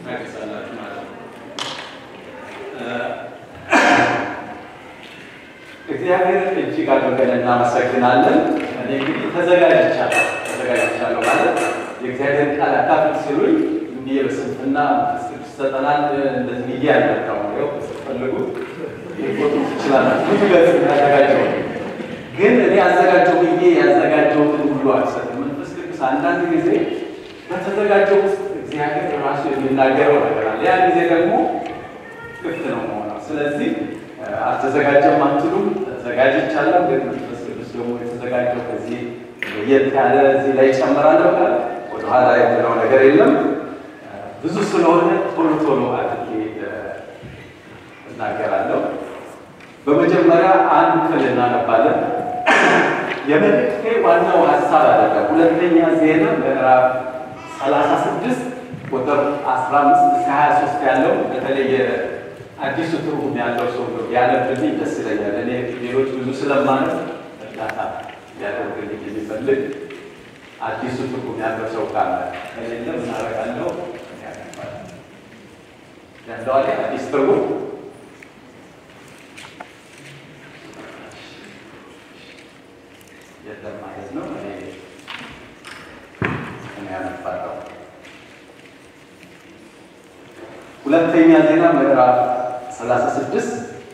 ታገሳላችሁ ማለት ነው። እግዚአብሔርን እጅግ አድርገን እናመሰግናለን። እኔ እንግዲህ ተዘጋጅቻለሁ ተዘጋጅቻለሁ ማለት የእግዚአብሔር ቃል አካፍል ሲሉኝ እንዲህ በስንፍና ስድስት ዘጠናል እንደዚህ ብዬ ያልመጣው ነው ፈልጉ ሊቆጡ ትችላላችሁ። ብዙ ገጽ ያዘጋጀው ግን እኔ አዘጋጀው ብዬ ያዘጋጀውትን ሁሉ አልሰጥም። መንፈስ ቅዱስ አንዳንድ ጊዜ በተዘጋጀው ውስጥ እግዚአብሔር ራሱ የሚናገረው ነገር አለ። ያን ጊዜ ደግሞ ክፍት ነው መሆነው። ስለዚህ አልተዘጋጀም አትሉም፣ ተዘጋጅቻለሁ። ግን መንፈስ ቅዱስ ደግሞ የተዘጋጀው ከዚህ ለየት ያለ እዚህ ላይ ጨምራለሁ ካለ ወደኋላ የምለው ነገር የለም። ብዙ ስለሆነ ቶሎ ቶሎ አድርጌ እናገራለሁ። በመጀመሪያ አንድ ክፍል እናነባለን። የመልእክቴ ዋናው ሀሳብ አይደለም። ሁለተኛ ዜና ምዕራፍ 36 ቁጥር 15 እስከ 23 ያለው በተለይ አዲሱ ትርጉም ያለው ሰው ያነብልኝ ደስ ይለኛል። እኔ ሌሎች ብዙ ስለማለት እርዳታ ሊያደርግልኝ የሚፈልግ አዲሱ ትርጉም ያለው ሰው ካለ ከሌለ ምን አደርጋለሁ? ያለው አለ አዲስ ትርጉም የለም ማለት ነው። እኔ እኔ ያነባለሁ። ሁለተኛ ዜና ምዕራፍ 36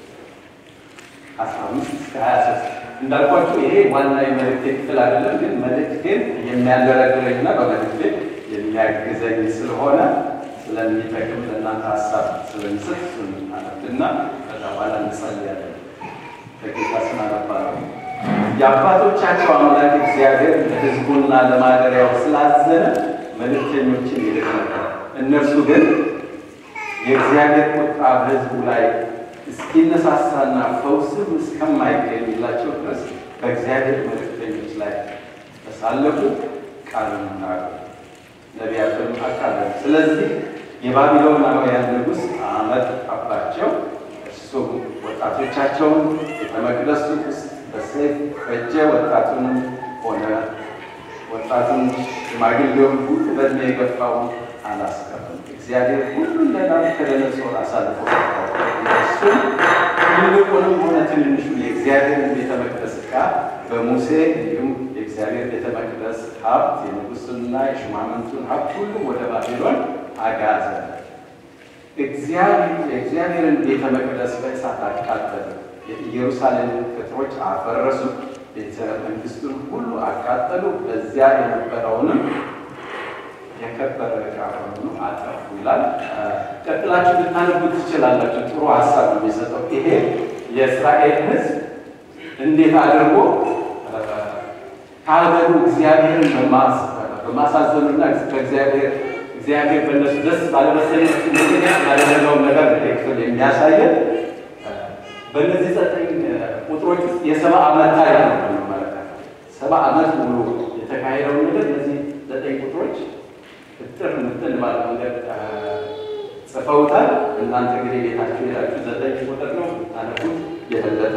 15 እስከ 23 እንዳልኳችሁ ይሄ ዋና የመልእክቴ ክፍል አይደለም፣ ግን መልእክቴን የሚያደረግረኝና በመልእክቴ የሚያግዘኝ ስለሆነ ስለሚጠቅም ለእናንተ ሀሳብ ስለሚሰጥ እሱን አነብና ከዛ በኋላ እንጸልያለን። ከጌታ ስም አነባለሁ። የአባቶቻቸው አምላክ እግዚአብሔር ለሕዝቡና ለማደሪያው ስላዘነ መልእክተኞችን ይልክ ነበር። እነርሱ ግን የእግዚአብሔር ቁጣ በሕዝቡ ላይ እስኪነሳሳና ፈውስም እስከማይገኝላቸው ድረስ በእግዚአብሔር መልእክተኞች ላይ ተሳለፉ፣ ቃሉን ናቁ፣ ነቢያቱንም አቃለሉ። ስለዚህ የባቢሎናውያን ንጉሥ አመጣባቸው። እርሱም ወጣቶቻቸውን ቤተ መቅደሱ ውስጥ በሰይፍ ፈጀ። ወጣቱንም ሆነ ወጣቱን ሽማግሌውን ሁሉ በዕድሜ የገፋውን አላስቀርም። እግዚአብሔር ሁሉን ለናቡከደነፆር አሳልፎ እሱም ትልቁንም ሆነ ትንንሹ የእግዚአብሔርን ቤተ መቅደስ ዕቃ በሙሴ እንዲሁም የእግዚአብሔር ቤተ መቅደስ ሀብት የንጉሥንና የሹማምንቱን ሀብት ሁሉ ወደ ባቢሎን አጋዘ። የእግዚአብሔርን ቤተ መቅደስ በእሳት አቃጠሉ። የኢየሩሳሌምን ቅጥሮች አፈረሱ። ቤተ መንግስቱን ሁሉ አቃጠሉ። በዚያ የነበረውንም የከበረ ዕቃ ሁሉ አጠፉ ይላል። ቀጥላችሁ ልታነቡ ትችላላችሁ። ጥሩ ሀሳብ ነው የሚሰጠው። ይሄ የእስራኤል ሕዝብ እንዴት አድርጎ ከሀገሩ እግዚአብሔርን በማሳዘኑና በእግዚአብሔር እግዚአብሔር በእነሱ ደስ ባለመሰለቱ ምክንያት ያደረገውን ነገር ክፍል የሚያሳየን በእነዚህ ዘጠኝ ቁጥሮች ውስጥ የሰባ ዓመት ታሪክ ነው የምንመለከተው። ሰባ ዓመት ሙሉ የተካሄደውን ነገር እነዚህ ዘጠኝ ቁጥሮች እጥር ምጥን ባለ መንገድ ጽፈውታል። እናንተ እንግዲህ ቤታችሁ ሄዳችሁ ዘጠኝ ቁጥር ነው ታነቡት የበለጠ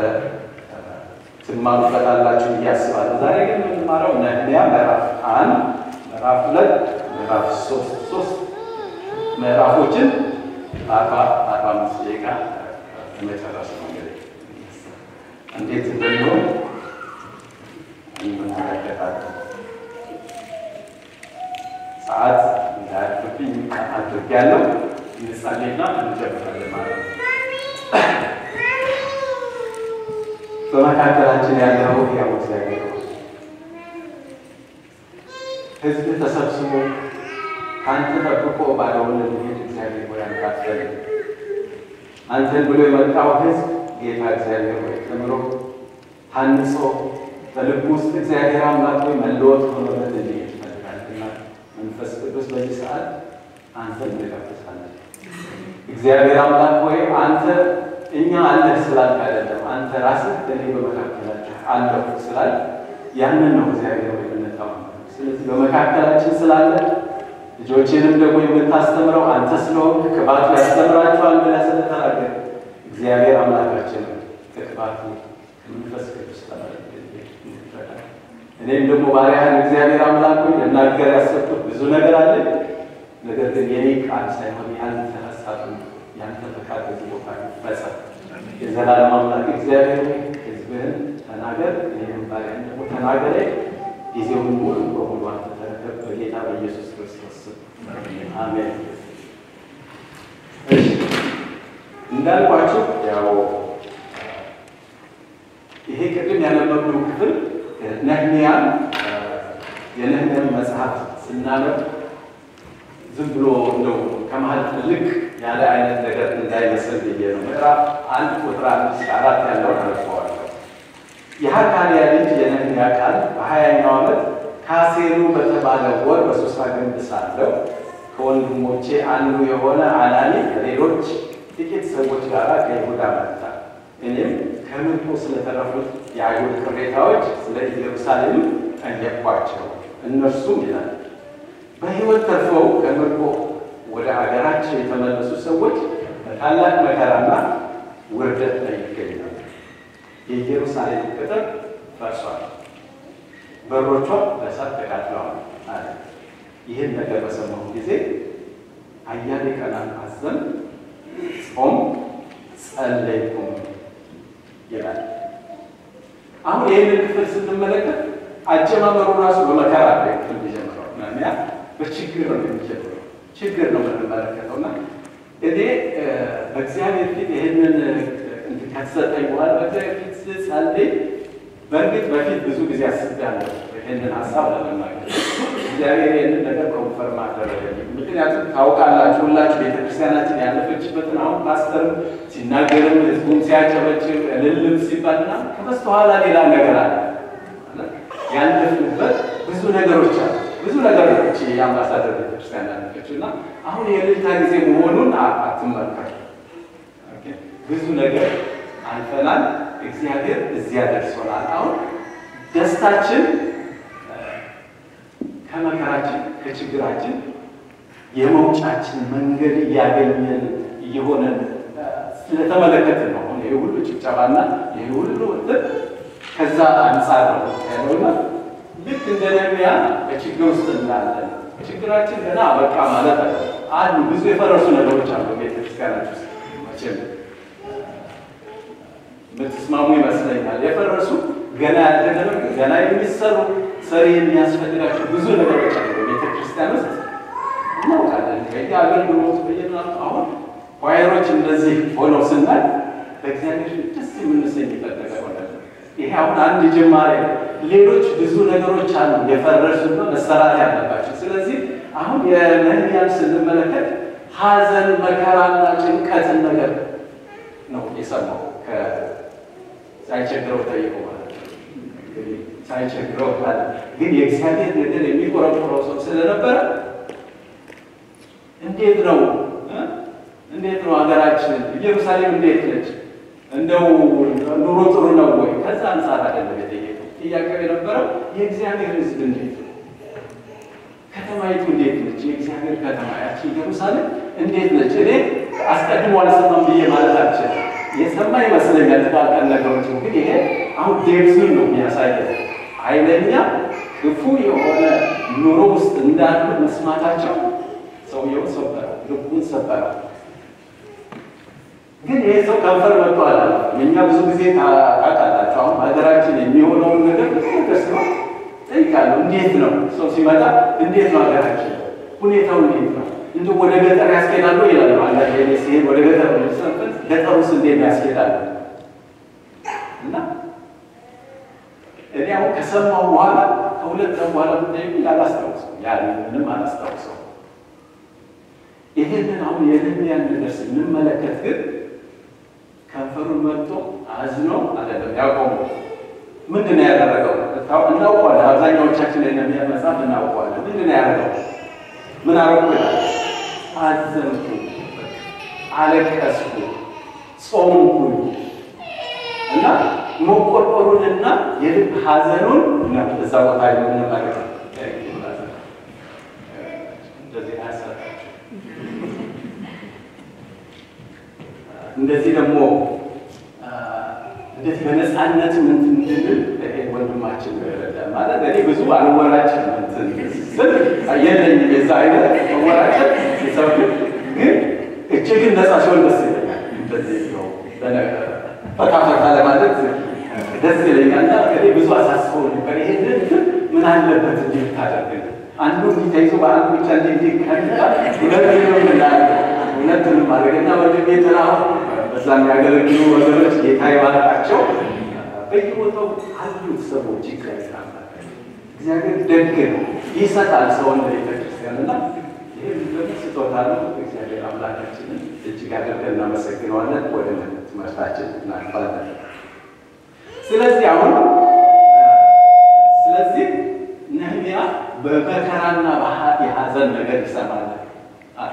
ትማሩበታላችሁ ብዬ አስባለሁ። ዛሬ ግን የምንማረው ነህምያ ምዕራፍ አንድ ምዕራፍ ሁለት ምዕራፍ ሶስት ሶስት ምዕራፎችን አርባ አርባ አምስት ደቂቃ መጨረስ ነው። እንግዲህ እንዴት እንደሚሆን እንመለከታለን። ሰዓት እንዳያልፍብኝ አድርጌያለሁ። እንጸልይና እንጀምራለን ማለት ነው። በመካከላችን ያለው ያው እግዚአብሔር ነው። ሕዝብ ተሰብስቦ ከአንተ ጠብቆ ባለውን ልሄድ እግዚአብሔር ሆይ አንካትበል። አንተን ብሎ የመጣው ሕዝብ ጌታ እግዚአብሔር ሆይ ተምሮ ታንጾ በልቡ ውስጥ እግዚአብሔር አምላክ ሆይ መለወጥ ሆኖለት እንዲሄድ ይፈልጋልና መንፈስ ቅዱስ በዚህ ሰዓት አንተን እንጋብዛለን። እግዚአብሔር አምላክ ሆይ አንተ እኛ አለህ ስላልክ አይደለም፣ አንተ ራስህ እኔ በመካከላችሁ አለሁ ስላል ያንን ነው እግዚአብሔር ሆይ የምንጠው። ስለዚህ በመካከላችን ስላለ ልጆችንም ደግሞ የምታስተምረው አንተ ስለሆንክ ቅባቱ ያስተምራቸዋል ብለህ ስለተናገር እግዚአብሔር አምላካችን ከቅባቱ ከመንፈስ ቅዱስ ተባረክ። እኔም ደግሞ ባሪያህን እግዚአብሔር አምላክ ሆይ ልናገር ያሰብኩት ብዙ ነገር አለ። ነገር ግን የኔ ቃል ሳይሆን ያንተ ሀሳብ ያንተ ፈቃድ በዚህ ቦታ ይፈጸም። የዘላለም አምላክ እግዚአብሔር ሕዝብህን ተናገር፣ እኔም ባሪያህን ደግሞ ተናገረኝ። ጊዜውን ሙሉ በሙሉ አንተ ተረከብ። በጌታ በኢየሱስ ክርስቶስ ስም አሜን። እሺ እንዳልኳችሁ ያው ይሄ ቅድም ያነበብነው ክፍል ነህምያን የነህምያን መጽሐፍ ስናነብ ዝም ብሎ እንደው ከመሀል ትልቅ ያለ አይነት ነገር እንዳይመስል ብዬ ነው። ምዕራፍ አንድ ቁጥር አንድ እስከ አራት ያለውን አልፈዋለሁ። የሐካንያ ልጅ የነህምያ ቃል በሀያኛው ዓመት ካሴሉ በተባለ ወር በሱሳ ግንብ ሳለሁ ከወንድሞቼ አንዱ የሆነ አናኒ ከሌሎች ጥቂት ሰዎች ጋር ከይሁዳ መጣ። እኔም ከምርኮ ስለተረፉት የአይሁድ ቅሬታዎች ስለ ኢየሩሳሌም ጠየቅኳቸው። እነርሱም ይላል በሕይወት ተርፈው ከምርኮ ወደ አገራቸው የተመለሱ ሰዎች በታላቅ መከራና ውርደት ላይ ይገኛሉ። የኢየሩሳሌም ቅጥር ፈርሷል፣ በሮቿ በእሳት ተቃጥለዋል አለ። ይህን ነገር በሰማሁ ጊዜ አያሌ ቀናት አዘን ጾም ጸለይኩም ይላል። አሁን ይህንን ክፍል ስንመለከት አጀማመሩ ራሱ በመከራ ላይ ክፍል የሚጀምረው ያ በችግር ነው የሚጀምረው። ችግር ነው የምንመለከተው እና እኔ በእግዚአብሔር ፊት ይህንን ከተሰጠኝ በኋላ በእግዚአብሔር ፊት ስጸልይ በእርግጥ በፊት ብዙ ጊዜ አስቤያለሁ ይህንን ሀሳብ ለመናገር እግዚአብሔር ይህንን ነገር ኮንፈርም አደረገልኝ። ምክንያቱም ታውቃላችሁ ሁላችሁ ቤተክርስቲያናችን ያለፈችበትን አሁን ፓስተርም ሲናገርም ህዝቡም ሲያጨበጭብ እልልም ሲባልና ከበስተኋላ ሌላ ነገር አለ። ያለፍንበት ብዙ ነገሮች አሉ። ብዙ ነገሮች የአምባሳደር ቤተክርስቲያን ያለፈችው እና አሁን የእልልታ ጊዜ መሆኑን አትመልከቱ። ብዙ ነገር አልፈናል። እግዚአብሔር እዚያ ደርሶናል። አሁን ደስታችን ከመከራችን ከችግራችን የመውጫችን መንገድ እያገኘን እየሆነን ስለተመለከትን ነው። ይህ ሁሉ ጭብጨባና ይህ ሁሉ እንትን ከዛ አንጻር ነው ያለውና ልክ እንደ ነቢያ በችግር ውስጥ እንዳለን ችግራችን ገና አበቃ ማለት አለ አሉ ብዙ የፈረሱ ነገሮች አሉ ቤተክርስቲያናች ውስጥ መቼም የምትስማሙ ይመስለኛል። የፈረሱ ገና ያልተደረጉ ገና የሚሰሩ ሰሪ የሚያስፈልጋቸው ብዙ ነገሮች አሉ በቤተክርስቲያን ውስጥ እናውቃለን። ከኛ አገልግሎት በየምናቱ አሁን ኳየሮች እንደዚህ ሆነው ስናይ በእግዚአብሔር ደስ የምንሰኝበት ነገር ሆነ። ይሄ አሁን አንድ ጅማሬ ነው። ሌሎች ብዙ ነገሮች አሉ የፈረሱና መሰራት ያለባቸው። ስለዚህ አሁን የነህምያን ስንመለከት ሐዘን መከራና ጭንቀትን ነገር ነው የሰማው ሳይቸግረው ጠይቆ ማለት ነው። ሳይቸግረው ማለት ግን የእግዚአብሔር ነገር የሚቆረቆረው ሰው ስለነበረ እንዴት ነው እንዴት ነው ሀገራችን ኢየሩሳሌም እንዴት ነች? እንደው ኑሮ ጥሩ ነው ወይ? ከዛ አንጻር አይደለም የጠየቀው። ጥያቄው የነበረው የእግዚአብሔር ሕዝብ እንዴት ነው? ከተማይቱ እንዴት ነች? የእግዚአብሔር ከተማ ያቺ ኢየሩሳሌም እንዴት ነች? እኔ አስቀድሞ አልሰማም ብዬ ማለት አልችልም። የሰማ ይመስለኛል ጥቃቅን ነገሮች ግን ይሄ አሁን ዴብዙን ነው የሚያሳየው። ኃይለኛ ክፉ የሆነ ኑሮ ውስጥ እንዳሉ መስማታቸው ሰውየውን ሰበረው፣ ልቡን ሰበረው። ግን ይሄ ሰው ከንፈር መጥቶ አለ። እኛ ብዙ ጊዜ ታውቃላችሁ፣ አሁን ሀገራችን የሚሆነውን ነገር ብዙ ነገር ሲሆን ጠይቃለሁ። እንዴት ነው ሰው ሲመጣ እንዴት ነው ሀገራችን ሁኔታው እንዴት ነው? እንዲ ወደ ገጠር ያስኬዳሉ ይላሉ። አንዳንድ ጊዜ ሲሄድ ወደ ገጠር ሰንበት ገጠር ውስጥ እንዴት ያስኬዳሉ? እና እኔ አሁን ከሰማሁ በኋላ ከሁለት ቀን በኋላ ምጠይቁ አላስታውሰው ያ ምንም አላስታውሰው። ይህንን አሁን የነህምያን ነገር ስንመለከት ግን ከንፈሩን መጥቶ አዝኖ አይደለም ያቆሙ። ምንድን ነው ያደረገው? እናውቀዋለን። አብዛኛዎቻችን የነህምያን መጽሐፍ እናውቀዋለን። ምንድን ነው ያደረገው? ምን አረኩ ይላል። አዘንኩ፣ አለቀስኩ፣ ጾምኩኝ እና መቆርቆሩንና የልብ ሐዘኑን ነው እዛ ቦታ የምንመለከተው። እንደዚህ አያሳታችሁ። እንደዚህ ደግሞ እንደዚህ በነፃነት ምን እንድንል ወንድማችን ነው የረዳን። ማለት እኔ ብዙ አልወራጭም እንትን ስል የለኝም የዛ አይነት መወራጨት ሰው ግን እጅግን ነፃ ሲሆን ደስ ይለኛል። እንደዚህ ነው ፈታ ፈታ ለማለት ደስ ይለኛል። እና እኔ ብዙ አሳስበው ነበር ይሄንን ምን አለበት እንዲህ ብታደርግ አንዱ እንዲህ ተይዞ በአንዱ ብቻ እንዲህ እንዲህ ከሚታ ሁለቱንም ምናለ ሁለቱንም ማድረግና ወንድሜ ጥላሁን በዛ የሚያገለግሉ ወገኖች ጌታ ይባርካቸው። በየቦታው አሉት ሰዎች ይገዛል። እግዚአብሔር ደግ ነው፣ ይሰጣል ሰውን ለቤተ ክርስቲያን እና ይህም ደግሞ ስጦታ ነው። እግዚአብሔር አምላካችንን እጅግ አድርገን እናመሰግነዋለን። ወደ ትምህርታችን እናልፋለን። ስለዚህ አሁን ስለዚህ ነህምያ በመከራና የሐዘን ነገር ይሰማል አለ።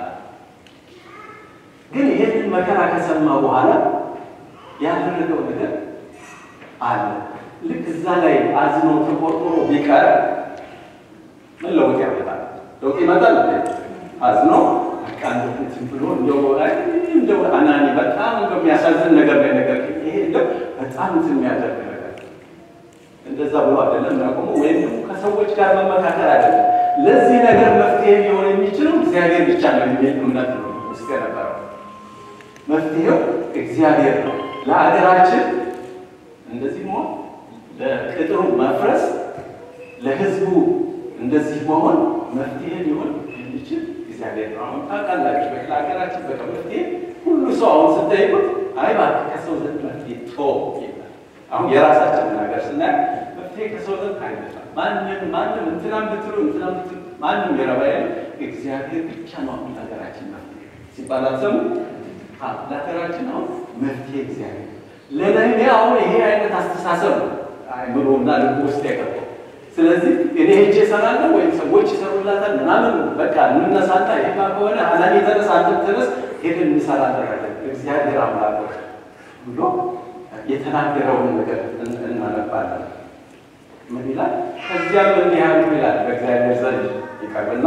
ግን ይህንን መከራ ከሰማ በኋላ ያደረገው ነገር አለ። ልክ እዛ ላይ አዝኖ ተቆርቆሮ ቢቀር ምን ለውጥ ያመጣል? ለውጥ ይመጣል። አዝኖ ቃንትን ብሎ እንደው እንደው አናኒ በጣም እንደው የሚያሳዝን ነገር ላይ ነገር ይሄ እንደው በጣም እንትን የሚያደርግ ነገር እንደዛ ብሎ አይደለም ያቆሙ ወይም ደግሞ ከሰዎች ጋር መመካከል አይደለም። ለዚህ ነገር መፍትሄ ሊሆን የሚችለው እግዚአብሔር ብቻ ነው የሚል እምነት ነው ውስጥ የነበረው። መፍትሄው እግዚአብሔር ነው። ለሀገራችን እንደዚህ መሆን፣ ለቅጥሩ መፍረስ፣ ለህዝቡ እንደዚህ መሆን መፍትሄ ሊሆን የሚችል እግዚአብሔር ነው። አሁን ታውቃላችሁ፣ ለሀገራችን በቃ መፍትሄ ሁሉ ሰው አሁን ስጠይቁት አይ እባክህ ከሰው ዘንድ መፍትሄ ቶ ይላል። አሁን የራሳችንን ሀገር ስናይ መፍትሄ ከሰው ዘንድ አይመጣም። ማንም ማንም እንትናም ብትሉ እንትናም ብትሉ ማንም የረባ ያለ እግዚአብሔር ብቻ ነው አሁን ሀገራችን መፍትሄ ሲባል አትሰሙ ለሀገራችን አሁን መፍትሄ እግዚአብሔር ለነህሜ አሁን ይሄ አይነት አስተሳሰብ ነው አይምሮና ልቡ ውስጥ የገባው። ስለዚህ እኔ ሄጄ እሰራለሁ ወይም ሰዎች ይሰሩላታል ምናምን በቃ እንነሳና ይሄማ ከሆነ አላኔ ተነስ፣ አንተ ተነስ፣ ሄደን እንሰራለን እግዚአብሔር አምላክ ብሎ የተናገረውን ነገር እናነባለን። ምን ይላል? ከዚያም እንዲህ ያሉ ይላል በእግዚአብሔር ዘንድ ይቀርብና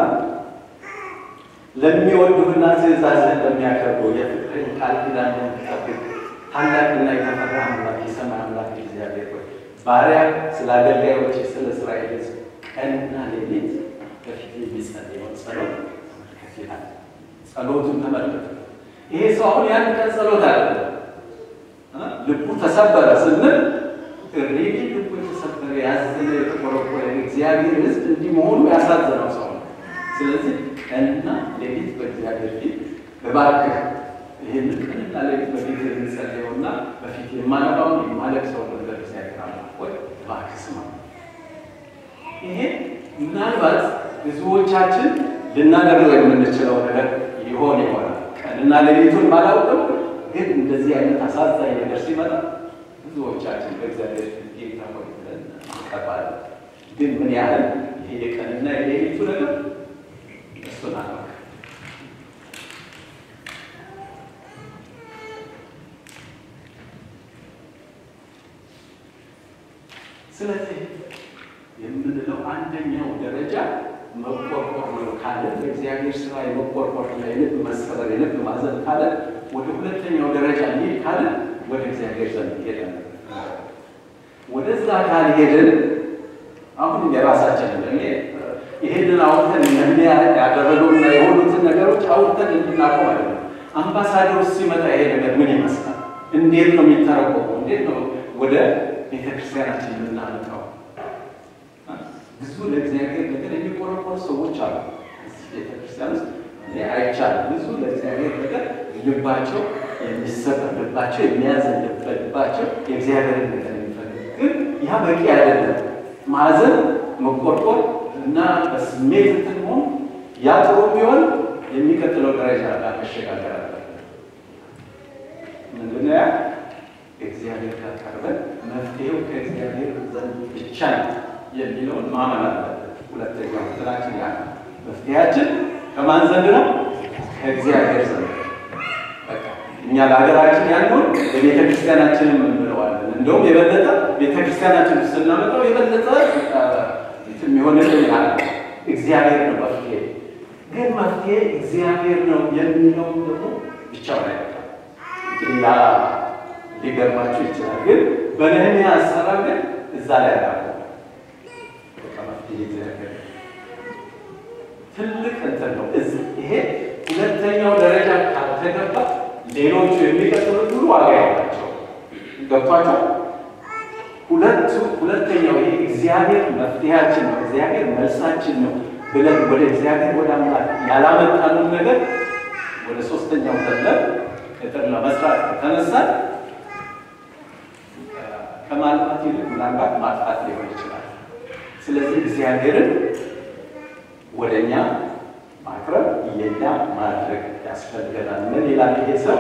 ለሚወዱህና ትእዛዝህን ለሚያከብሩ የፍቅርን ቃል ኪዳን ለሚጠብቅ ታላቅና የተፈራ አምላክ የሰማይ አምላክ እግዚአብሔር ሆይ ባሪያ ስለ አገልጋዮች ስለ እስራኤል ሕዝብ ቀንና ሌሊት በፊት የሚጸልየውን ጸሎት ተመልከት ይላል። ጸሎቱን ተመልከት። ይሄ ሰው አሁን ያን ቀን ጸሎት አለ ልቡ ተሰበረ ስንል ሪሊ ልቡ የተሰበረ ያዘነ የተቆረቆረ እግዚአብሔር ሕዝብ እንዲህ መሆኑ ያሳዘነው ሰው ነው። ስለዚህ ቀንና ሌሊት በእግዚአብሔር ፊት እባክህ ይህን ቀንና ሌሊት በፊት የሚጸልየውና በፊት የማነባውን የማለቅሰውን ነገር እግዚአብሔር አምላክ ሆይ እባክህ ስማ። ይሄ ምናልባት ብዙዎቻችን ልናደርገው የምንችለው ነገር ይሆን ይሆናል። ቀንና ሌሊቱን ባላውቅም ግን እንደዚህ አይነት አሳዛኝ ነገር ሲመጣ ብዙዎቻችን በእግዚአብሔር ፊት ጌታ ሆይ ብለን እንቀባለን። ግን ምን ያህል ይሄ የቀንና የሌሊቱ ነገር እሱን አላውቅም። ስለዚህ የምንለው አንደኛው ደረጃ መቆርቆር ነው ካለ በእግዚአብሔር ስራ የመቆርቆር እና የልብ መሰበር የልብ ማዘን ካለ ወደ ሁለተኛው ደረጃ ሊሄድ ካለ ወደ እግዚአብሔር ዘንድ ሄደን ወደዛ ካልሄድን አሁን የራሳችንን እኔ ይሄንን አውርተን ነህምያ ያደረገውና የሆኑትን ነገሮች አውርተን እንድናቆም አይደለም። አምባሳደር ሲመጣ ይሄ ነገር ምን ይመስላል? እንዴት ነው የሚተረጎመው? እንዴት ነው ወደ ቤተክርስቲያናችን የምናመጣው? ብዙ ለእግዚአብሔር ነገር የሚቆረቆሩ ሰዎች አሉ እዚህ ቤተክርስቲያን ውስጥ እኔ አይቻልም። ብዙ ለእግዚአብሔር ነገር ልባቸው የሚሰበር ልባቸው የሚያዝን ልባቸው የእግዚአብሔርን ነገር የሚፈልግ ግን ያ በቂ አይደለም። ማዘን መቆርቆር እና በስሜት እንትን መሆን ያ ጥሩ ቢሆን የሚቀጥለው ደረጃ ጋር መሸጋገር አለ። ምንድነው ያ? እግዚአብሔር ጋር ቀርበን መፍትሄው ከእግዚአብሔር ዘንድ ብቻ ነው የሚለውን ማመን አለበት። ሁለተኛው ትላችን ያ መፍትሄያችን ከማን ዘንድ ነው? ከእግዚአብሔር ዘንድ። በቃ እኛ ለሀገራችን ያለውን በቤተ ክርስቲያናችንም እንብለዋለን። እንደውም የበለጠ ቤተ ክርስቲያናችን ውስጥ ስናመጣው የበለጠ የሚሆንልን ያለ እግዚአብሔር ነው መፍትሄ። ግን መፍትሄ እግዚአብሔር ነው የሚለው ደግሞ ብቻውን አይበቃም። እንግዲህ ያ ሊገርማችሁ ይችላል። ግን በነህምያ አሰራር ግን እዛ ላይ ያለ ይህ እግዚአብሔር ትልቅ እንትን ነው። ይሄ ሁለተኛው ደረጃ ካልተገባ ሌሎቹ የሚቀጥሉት ሁሉ ዋጋ ያላቸው ገብቷቸው። ሁለቱ ሁለተኛው ይሄ እግዚአብሔር መፍትሄያችን ነው፣ እግዚአብሔር መልሳችን ነው ብለን ወደ እግዚአብሔር ወደ አምላክ ያላመጣነውን ነገር ወደ ሶስተኛው ዘለን ቅጥር ለመስራት ከተነሳን ከማልማት ይልቅ ምናልባት ማጥፋት ሊሆን ይችላል። ስለዚህ እግዚአብሔርን ወደ እኛ ማቅረብ የኛ ማድረግ ያስፈልገናል። ምን ይላል ይሄ ሰው?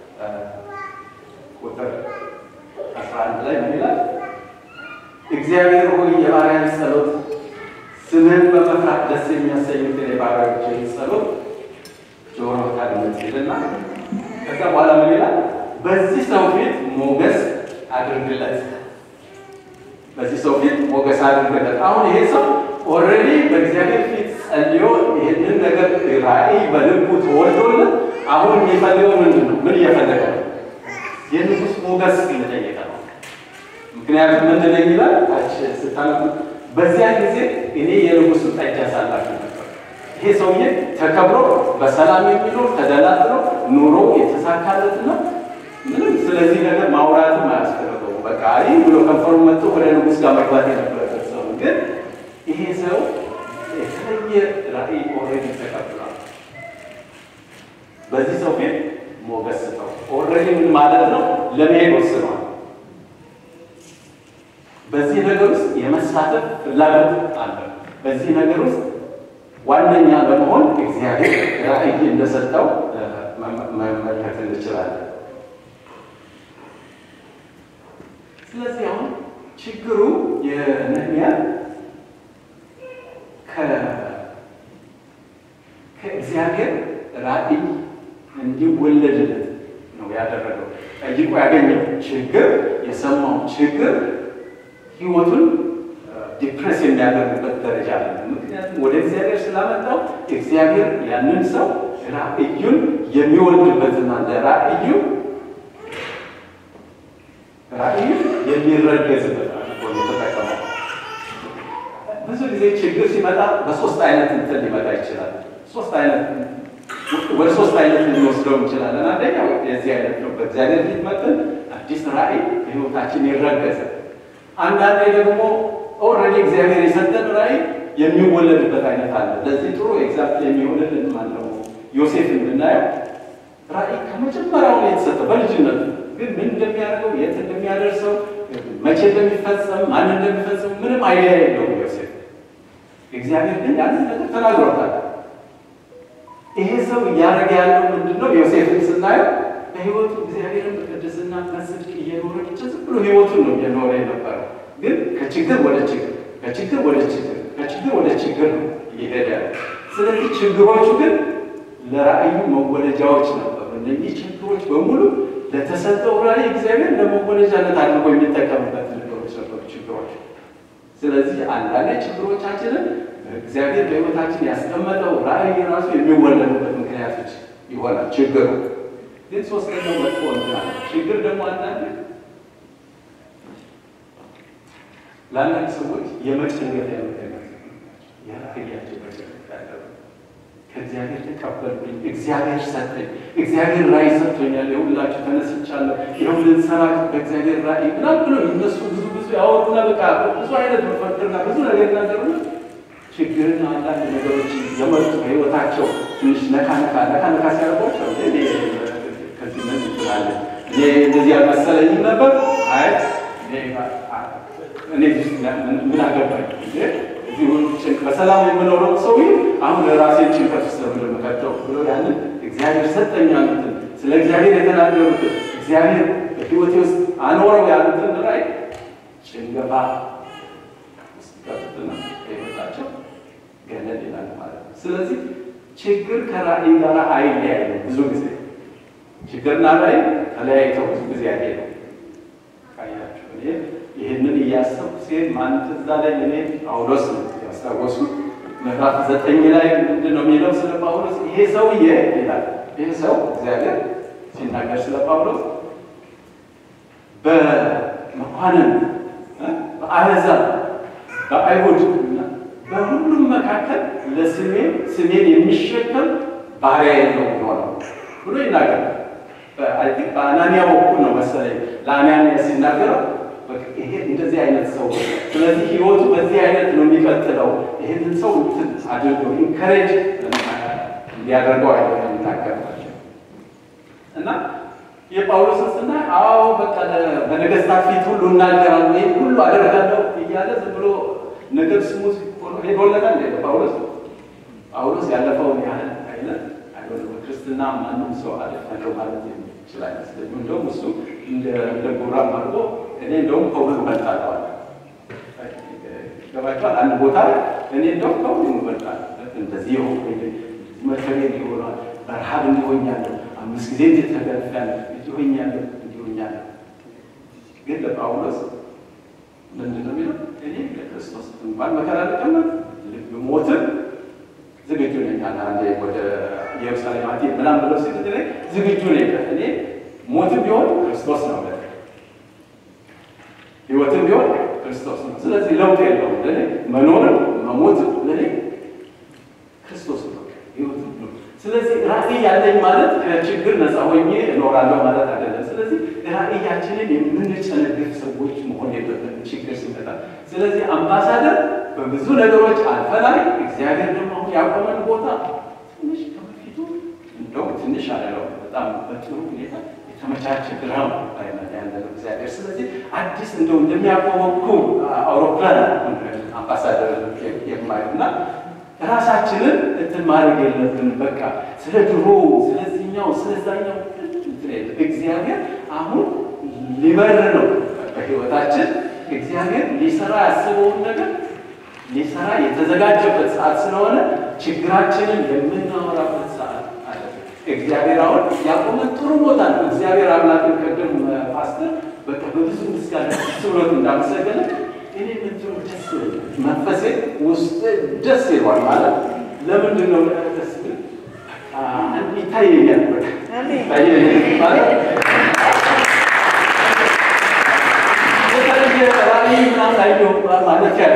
ቁጥር አስራ አንድ ላይ ምን ይላል? እግዚአብሔር ሆይ የባሪያን ጸሎት ስምህን በመፍራት ደስ የሚያሰኙትን የባሪያዎችህን ጸሎት ጆሮ ታድምጥ ይልና ከዛ በኋላ ምን ይላል? በዚህ ሰው ፊት ሞገስ አድርግለት። በዚህ ሰው ፊት ሞገስ አድርግለት። አሁን ይሄ ሰው ኦልሬዲ በእግዚአብሔር ፊት ጸልዮ ይህንን ነገር ራእይ በልቡ ተወልዶለት አሁን የሚፈልገው ምንድን ነው? ምን እየፈለገ ነው? የንጉሥ ሞገስ እየጠየቀ ነው። ምክንያቱም ምንድን ነው ይላል ታች ስታነቡ በዚያ ጊዜ እኔ የንጉሥ ጠጅ አሳላፊ ነበር። ይሄ ሰውዬ ተከብሮ በሰላም የሚኖር ተደላድሎ ኑሮ የተሳካለት ነው። ምንም ስለዚህ ነገር ማውራትም አያስፈልገው። በቃ አይ ብሎ ከንፈሩ መጥቶ ወደ ንጉሥ ጋር መግባት የነበረበት ሰው ግን ይሄ ሰው የተለየ ራእይ ኦልሬዲ ተቀብሏል። በዚህ ሰው ፊት ሞገስ ስጠው። ኦልሬዲ ምን ማለት ነው? ለመሄድ ወስኗል። በዚህ ነገር ውስጥ የመሳተፍ ፍላጎት አለ። በዚህ ነገር ውስጥ ዋነኛ በመሆን እግዚአብሔር ራእይ እንደሰጠው መመልከት እንችላለን። ስለዚህ አሁን ችግሩ የነህምያ ከእግዚአብሔር ራእይ እንዲወለድለት ነው ያደረገው። ጠይቆ ያገኘው ችግር የሰማው ችግር ህይወቱን ዲፕሬስ የሚያደርግበት ደረጃ አለ። ምክንያቱም ወደ እግዚአብሔር ስላመጣው እግዚአብሔር ያንን ሰው ራእዩን የሚወልድበትና ለራእዩ ራእዩ የሚረገዝበት አድርጎ የተጠቀመው። ብዙ ጊዜ ችግር ሲመጣ በሶስት አይነት እንትን ሊመጣ ይችላል። ሶስት አይነት ወደ ሶስት አይነት ልንወስደው እንችላለን። አንደኛው የዚህ አይነት ነው። በእግዚአብሔር ፊት መጥተን አዲስ ራእይ በህይወታችን ይረገዛል። አንዳንዴ ደግሞ ኦልሬዲ እግዚአብሔር የሰጠን ራእይ የሚወለድበት አይነት አለ። ለዚህ ጥሩ ኤግዛምፕል የሚሆንልን ማነው? ዮሴፍ ብናየው ራእይ ከመጀመሪያው ነው የተሰጠው በልጅነቱ ግን ምን እንደሚያደርገው የት እንደሚያደርሰው መቼ እንደሚፈጸም ማን እንደሚፈጸም ምንም አይዲያ የለውም ዮሴፍ። እግዚአብሔር ግን ያንን ነገር ተናግሮታል። ይሄ ሰው እያደረገ ያለው ምንድን ነው? ዮሴፍን ስናየው በህይወቱ እግዚአብሔርን በቅድስና በጽድቅ እየኖረ ብቻ ዝም ብሎ ህይወቱን ነው እየኖረ የነበረው። ግን ከችግር ወደ ችግር ከችግር ወደ ችግር ከችግር ወደ ችግር ነው እየሄደ ያለ። ስለዚህ ችግሮቹ ግን ለራእዩ መወለጃዎች ነበሩ። እነዚህ ችግሮች በሙሉ ለተሰጠው ራእይ እግዚአብሔር ለመወለጃነት አድርጎ የሚጠቀምበት ነገሮች ነበሩ ችግሮች። ስለዚህ አንዳንድ ችግሮቻችንን እግዚአብሔር በህይወታችን ያስቀመጠው ራእይ ራሱ የሚወለዱበት ምክንያቶች ይሆናል። ችግሩ ግን ሶስተኛው መጥፎ እንትን ችግር ደግሞ አንዳንድ ለአንዳንድ ሰዎች የመጨንገፊያ ምክንያት የራእያቸው መጨንገፊያ ያለው ከእግዚአብሔር ተቀበልኩኝ፣ እግዚአብሔር ሰጠኝ፣ እግዚአብሔር ራእይ ሰጥቶኛል፣ የሁላችሁ ተነስቻለሁ፣ ይኸው ልንሰራ በእግዚአብሔር ራእይ ምናምን ብሎ እነሱ ብዙ ብዙ ያወሩና በቃ ብዙ አይነት መፈክርና ብዙ ነገር ናገሩና ችግርና አንዳንድ ነገሮች የመጡ በህይወታቸው ትንሽ ነካ ነካ ነካ ነካ ሲያደርጓቸው ከዚህ ምን ይችላለ እኔ እንደዚህ ያልመሰለኝም ነበር። አይ እኔ ምን አገባኝ እዚሁ በሰላም የምኖረው ሰው አሁን ለራሴን ጭንቀት ውስጥ ለምንመካቸው ብሎ ያንን እግዚአብሔር ሰጠኝ ያሉትን ስለ እግዚአብሔር የተናገሩትን እግዚአብሔር በህይወቴ ውስጥ አኖረው ያሉትን ራእይ ጭንገፋ ውስጥ ገቡትና ህይወታቸው ገለል ይላል ማለት ነው። ስለዚህ ችግር ከራእይ ጋር አይለያይም። ብዙ ጊዜ ችግርና ራእይ ተለያይተው ብዙ ጊዜ አይሄዱ ካያቸው እኔ ይህንን እያሰብኩ ሲሄድ ማን ትዝ አለኝ? እኔ ጳውሎስ ነው ያስታወሱ ምዕራፍ ዘጠኝ ላይ ምንድን ነው የሚለው ስለ ጳውሎስ? ይሄ ሰውዬ ይላል ይህ ሰው እግዚአብሔር ሲናገር ስለ ጳውሎስ በመኳንን በአሕዛብ በአይሁድ በሁሉም መካከል ለስሜ ስሜን የሚሸከም ባሪያዬ ነው የሚሆነው ብሎ ይናገራል። አይ ቲንክ በአናንያ በኩል ነው መሰለኝ ለአናንያ ሲናገረው ይሄ እንደዚህ አይነት ሰው ስለዚህ ህይወቱ በዚህ አይነት ነው የሚቀጥለው። ይህንን ሰው እንትን አድርገው ኢንከሬጅ እንዲያደርገው አይነት የሚናገርባቸው እና የጳውሎስን ስናይ አዎ በቃ በነገስታት ፊት ሁሉ እናገራለሁ ይህን ሁሉ አደርጋለሁ እያለ ዝም ብሎ ነገር ስሙ ሄዶለታል። ጳውሎስ ጳውሎስ ያለፈውን ያህል አይነት አይሆንም። ክርስትና ማንም ሰው አለፋለሁ ማለት የሚችል አይመስለኝም። እንደውም እሱ እንደ ጉራም አድርጎ እኔ እንደውም ከሁሉ እበልጣለሁ አለ። ገባችኋል? አንድ ቦታ ላይ እኔ እንደውም ከሁሉ እበልጣለሁ እንደዚህ የሆኑ መከሬ ሊሆኗል በረሃብ እንዲሆኛለሁ አምስት ጊዜ እንዴት ተገርፌያለሁ እንዲሆኛለሁ እንዲሆኛለሁ። ግን ለጳውሎስ ምንድን ነው የሚለው? እኔ ለክርስቶስ እንኳን መከራ ልቀመጥ ልብ ሞትን ዝግጁ ነኝ። አንዴ ወደ ኢየሩሳሌም አትሄድ ምናምን ብለው ሲል ዝግጁ ነኝ። እኔ ሞትም ቢሆን ክርስቶስ ነው ለ ህይወትም ቢሆን ክርስቶስ ነው። ስለዚህ ለውጥ የለውም ለእኔ መኖርም መሞትም ለእኔ ክርስቶስ ነው ህይወትም ነው። ስለዚህ ራዕይ ያለኝ ማለት ከችግር ነፃ ሆኜ እኖራለሁ ማለት አይደለም። ስለዚህ ራዕያችንን የምንጨነግፍ ሰዎች መሆን የለብንም ችግር ሲመጣ። ስለዚህ አምባሳደር በብዙ ነገሮች አልፈናል። እግዚአብሔር ደግሞ አሁን ያቆመን ቦታ ትንሽ ከበፊቱ እንደውም ትንሽ አለው በጣም በጥሩ ሁኔታ የተመቻቸ ግራም ላይ ያለነው እግዚአብሔር። ስለዚህ አዲስ እንደው እንደሚያቆመኩ አውሮፕላን አምባሳደር የማየው እና ራሳችንን እንትን ማድረግ የለብን። በቃ ስለ ድሮ ስለዚህኛው ስለዛኛው እግዚአብሔር አሁን ሊበር ነው በህይወታችን እግዚአብሔር ሊሰራ ያስበውን ነገር ሊሰራ የተዘጋጀበት ሰዓት ስለሆነ ችግራችንን የምናወራበት ሰዓት አለ። እግዚአብሔር አሁን ያቆመን ጥሩ ቦታ ነው። እግዚአብሔር አምላክን ቅድም ፓስተር በቃ በብዙ ምስጋና ደስ ብሎት እንዳመሰገነ እኔ ምንትሩ ደስ መንፈሴ ውስጥ ደስ ይሏል ማለት ለምንድን ነው ደስ ይታየኛል ማለት ራእይ ምናምን አይደው ማለት ያለ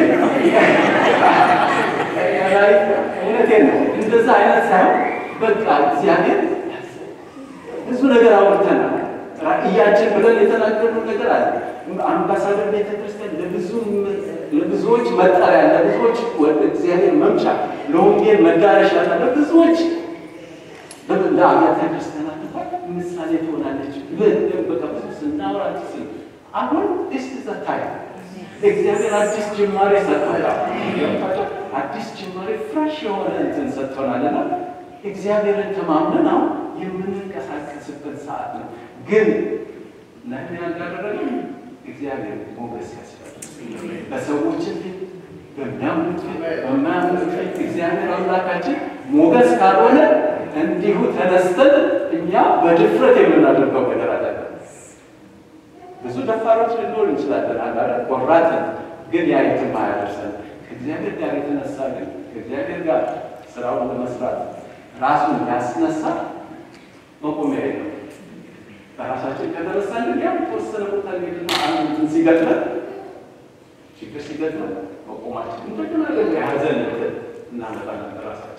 እውነቴን ነው። እንደዛ አይነት ሳይሆን በቃ እግዚአብሔር ብዙ ነገር አውርተናል። ራእያችን ብለን የተናገርነው ነገር አለ። አምባሳደር ቤተክርስቲያን ለብዙዎች መጠሪያ፣ ለብዙዎች ወደ እግዚአብሔር መምጫ፣ ለወንጌል መዳረሻ፣ ለብዙዎች ለአብያተ ክርስቲያናት ምሳሌ ትሆናለች። በቃ ብዙ ስናወራ አሁን ስ ዘታይ እግዚአብሔር አዲስ ጅማሬ ሰጥቶናል። አዲስ ጅማሬ ፍሬሽ የሆነ እንትን ሰጥቶናልና እግዚአብሔርን ተማምነን አሁን የምንንቀሳቀስበት ሰዓት ነው። ግን ነህምያ እንዳደረገ እግዚአብሔር ሞገስ ያስፈልጋል። በሰዎችን ፊት፣ በሚያምኑት ፊት፣ በማያምኑት ፊት እግዚአብሔር አምላካችን ሞገስ ካልሆነ እንዲሁ ተነስተን እኛ በድፍረት የምናደርገው ነገር አለ። ብዙ ደፋሮች ልንሆን እንችላለን። አንዳንድ ቆራጥን ግን ያ የትም አያደርሰን። ከእግዚአብሔር ጋር የተነሳ ግን ከእግዚአብሔር ጋር ስራውን ለመስራት ራሱን ያስነሳ መቆሚያ የለው። በራሳችን ከተነሳን ግን ያው ተወሰነ ቦታ ሄድና አንድ ሲገጥመን ችግር ሲገጥመን መቆማችን እንደገና ደግሞ የሀዘን እንትን እናመጣለን በራሳችን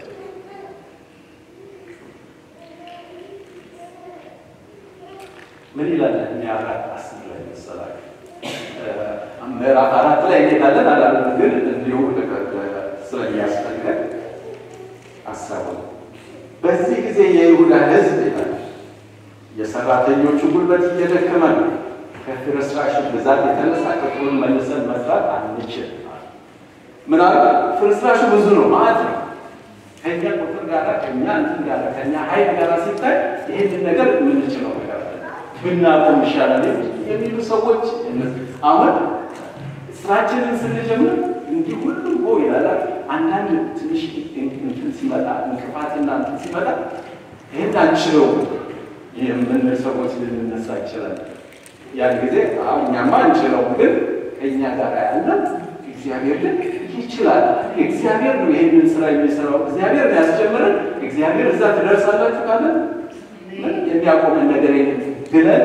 ምን ይላል? እኛ አራት አስር ላይ መሰላል ምዕራፍ አራት ላይ እንሄዳለን አላለም፣ ግን እንዲሁ ስለሚያስፈልገን አሰቡ። በዚህ ጊዜ የይሁዳ ሕዝብ ይላል የሰራተኞቹ ጉልበት እየደከመ ነው፣ ከፍርስራሽ ብዛት የተነሳ ቅጥሩን መልሰን መስራት አንችል። ምናል ፍርስራሹ ብዙ ነው ማለት ነው። ከኛ ቁጥር ጋር ከኛ እንትን ጋር ከኛ ኃይል ጋር ሲታይ ይህንን ነገር የምንችለው ነገር ብናቆም ይሻላል የሚሉ ሰዎች አሁን ስራችንን ስንጀምር እንዲህ ሁሉም ሆ ይላል። አንዳንድ ትንሽ እንትን ሲመጣ እንቅፋትና እንትን ሲመጣ ይህን አንችለው የምንል ሰዎች ልንነሳ ይችላል። ያን ጊዜ እኛማ አንችለው፣ ግን ከእኛ ጋር ያለ እግዚአብሔር ግን ይችላል። እግዚአብሔር ነው ይህንን ስራ የሚሰራው። እግዚአብሔር ነው ያስጀምረን። እግዚአብሔር እዛ ትደርሳላችሁ ካለን የሚያቆመን ነገር የለም ብለን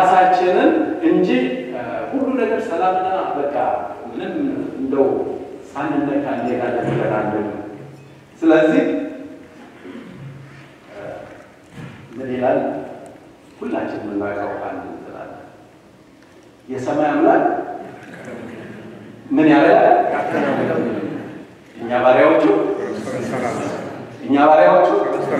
ራሳችንን እንጂ ሁሉ ነገር ሰላምና በቃ ምንም እንደው ሳንነካ እንሄዳለን ብለን አንልም። ስለዚህ ምን ይላል? ሁላችን የምናውቀው አንድ እንላለ የሰማይ አምላክ ምን ያለ እኛ ባሪያዎቹ እኛ ባሪያዎቹ።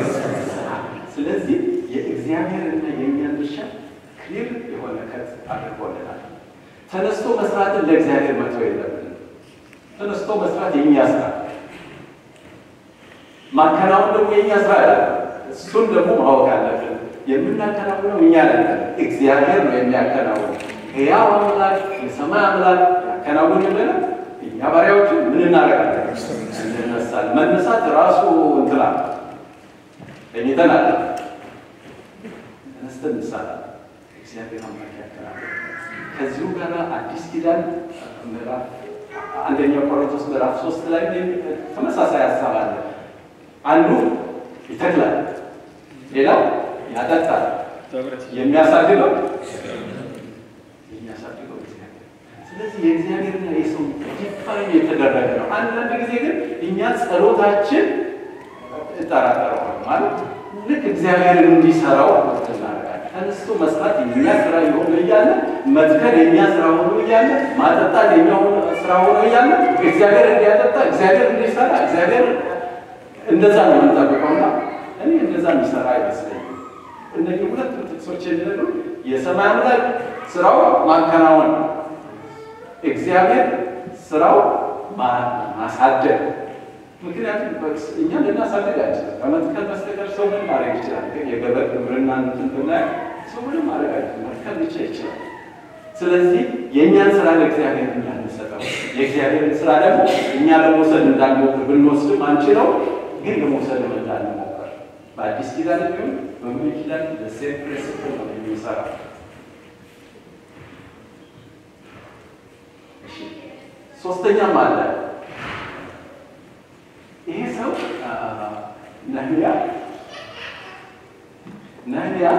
ስለዚህ የእግዚአብሔርና የእኛን ድርሻ ክሊር የሆነ ከት አድርጎልናል። ተነስቶ መስራትን ለእግዚአብሔር መተው የለብንም። ተነስቶ መስራት የእኛ ስራ፣ ማከናወን ደግሞ የእኛ ስራ ያለ እሱን ደግሞ ማወቅ አለብን። የምናከናውነው እኛ ነን፣ እግዚአብሔር ነው የሚያከናውን። ሕያው አምላክ የሰማይ አምላክ ያከናውን የለን እኛ ባሪያዎቹ ምን እናደርጋለን? እንነሳል። መነሳት ራሱ እንትላ ተኝተን አለ ተነስተን እንሳለን። እግዚአብሔር አምላክ ያከናውን። ከዚሁ ጋር አዲስ ኪዳን ምዕራፍ አንደኛ ቆሮንቶስ ምዕራፍ ሶስት ላይ ተመሳሳይ ሀሳብ አለ። አንዱ ይተክላል፣ ሌላው ያጠጣል። የሚያሳድገው የሚያሳድገው እግዚአብሔር። ስለዚህ የእግዚአብሔርና የሰው ዲፋይን የተደረገ ነው። አንዳንድ ጊዜ ግን እኛ ጸሎታችን እጠራጠረዋል ማለት ልክ እግዚአብሔርን እንዲሰራው እናደርጋለን። ተነስቶ መስራት የኛ ስራ የሆነ እያለ መትከል የኛ ስራ ሆኖ እያለ ማጠጣት የኛ ስራ ሆኖ እያለ እግዚአብሔር እንዲያጠጣ እግዚአብሔር እንዲሰራ እግዚአብሔር እንደዛ ነው የምንጠብቀውና እኔ እንደዛ የሚሰራ አይመስለኝም። እነዚህ ሁለት ጥቅሶች የሚነግሩ የሰማይ አምላክ ስራው ማከናወን፣ እግዚአብሔር ስራው ማሳደግ። ምክንያቱም እኛ ልናሳድግ አንችልም። ከመትከል በስተቀር ሰው ምን ማድረግ ይችላል? የገበር ግብርና እንትን ብናይ ሰው ምንም ማድረግ አይችልም። መትከል ብቻ ይችላል። ስለዚህ የእኛን ስራ ለእግዚአብሔር እንዳንሰጠው፣ የእግዚአብሔርን ስራ ደግሞ እኛ ለመውሰድ እንዳንሞክር ብንወስድም አንችለው፣ ግን ለመውሰድ እንዳንሞክር በአዲስ ኪዳን ቢሆን በብሉይ ኪዳን ለሴም ፕሪንሲፕል ነው የሚሰራ። ሶስተኛም አለ። ይሄ ሰው ነህምያ ነህምያ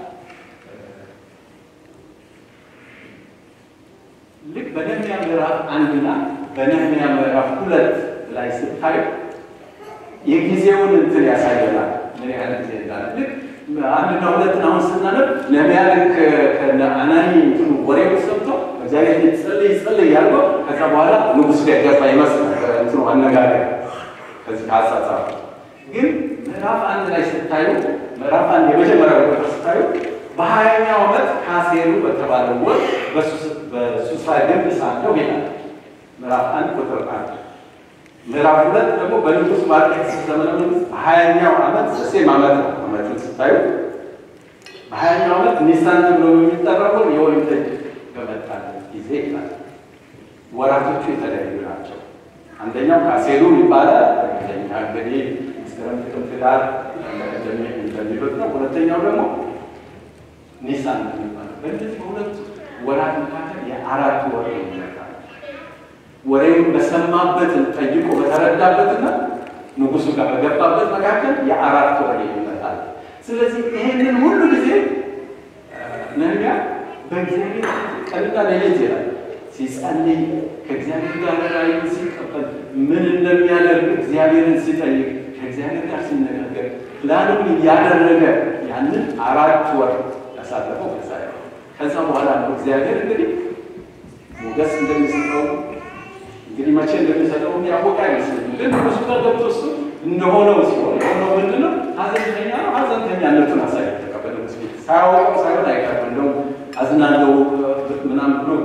ልክ በነህምያ ምዕራፍ አንድና በነህምያ ምዕራፍ ሁለት ላይ ስታዩ የጊዜውን እንትን ያሳየናል። ምን ያህል ጊዜ እንዳለ ልክ አንድና ሁለትን አሁን ስናነብ ነህምያ ልክ ከነ አናኒ እንትኑ ወሬውን ሰምቶ እግዚአብሔር ጸልይ ጸልይ ያልከው ከዛ በኋላ ንጉሥ ጋር ገባ ይመስላል እንትኑ አነጋገር ከዚህ ከአጻጻፍ ግን ምዕራፍ አንድ ላይ ስታዩ ምዕራፍ አንድ የመጀመሪያው ቁጥር ስታዩ በሀያኛው ዓመት ካሴሉ በተባለው ወር በሱሳ ግንብ ሳለሁ ይላል። ምዕራፍ አንድ ቁጥር አንድ ምዕራፍ ሁለት ደግሞ በንጉሥ ማርቆስ ዘመነ መንግስት በሀያኛው ዓመት ሴም ዓመት ነው። ዓመቱን ስታዩ በሀያኛው ዓመት ኒሳን ተብሎ የሚጠራው የወይን ጠጅ በመጣለት ጊዜ ይላል። ወራቶቹ የተለያዩ ናቸው። አንደኛው ካሴሉ ይባላል። ሁለተኛ እንግዲህ መስከረም፣ ጥቅምት፣ ህዳር እንደሚሉት ነው። ሁለተኛው ደግሞ ኒሳን የሚባለው በእነዚህ በሁለቱ ወራት መካከል የአራት ወር ይመጣል። ወሬውን በሰማበት ጠይቆ በተረዳበትና ንጉሱ ጋር በገባበት መካከል የአራት ወር ይመጣል። ስለዚህ ይህንን ሁሉ ጊዜ ነህምያ በእግዚአብሔር ቀንና ሌሊት ይላል ሲጸልይ ከእግዚአብሔር ጋር ራእይን ሲቀበል ምን እንደሚያደርግ እግዚአብሔርን ሲጠይቅ ከእግዚአብሔር ጋር ሲነጋገር ፕላኑን እያደረገ ያንን አራት ወር ያሳለፈው ከዛ ከዛ በኋላ ነው እግዚአብሔር እንግዲህ ሞገስ እንደሚሰጠው እንግዲህ መቼ እንደሚሰጠው ያወቀ አይመስለኝም። ግን ንጉሱ ጋር ገብቶ እሱ እንደሆነው ሲሆን የሆነው ምንድን ነው? ሀዘንተኛ ነው። ሀዘንተኛነቱን አሳየ ተቀበለ ስ ሳያወቀው ሳይሆን አይቀርም እንደው አዝናለው ምናምን ብሎ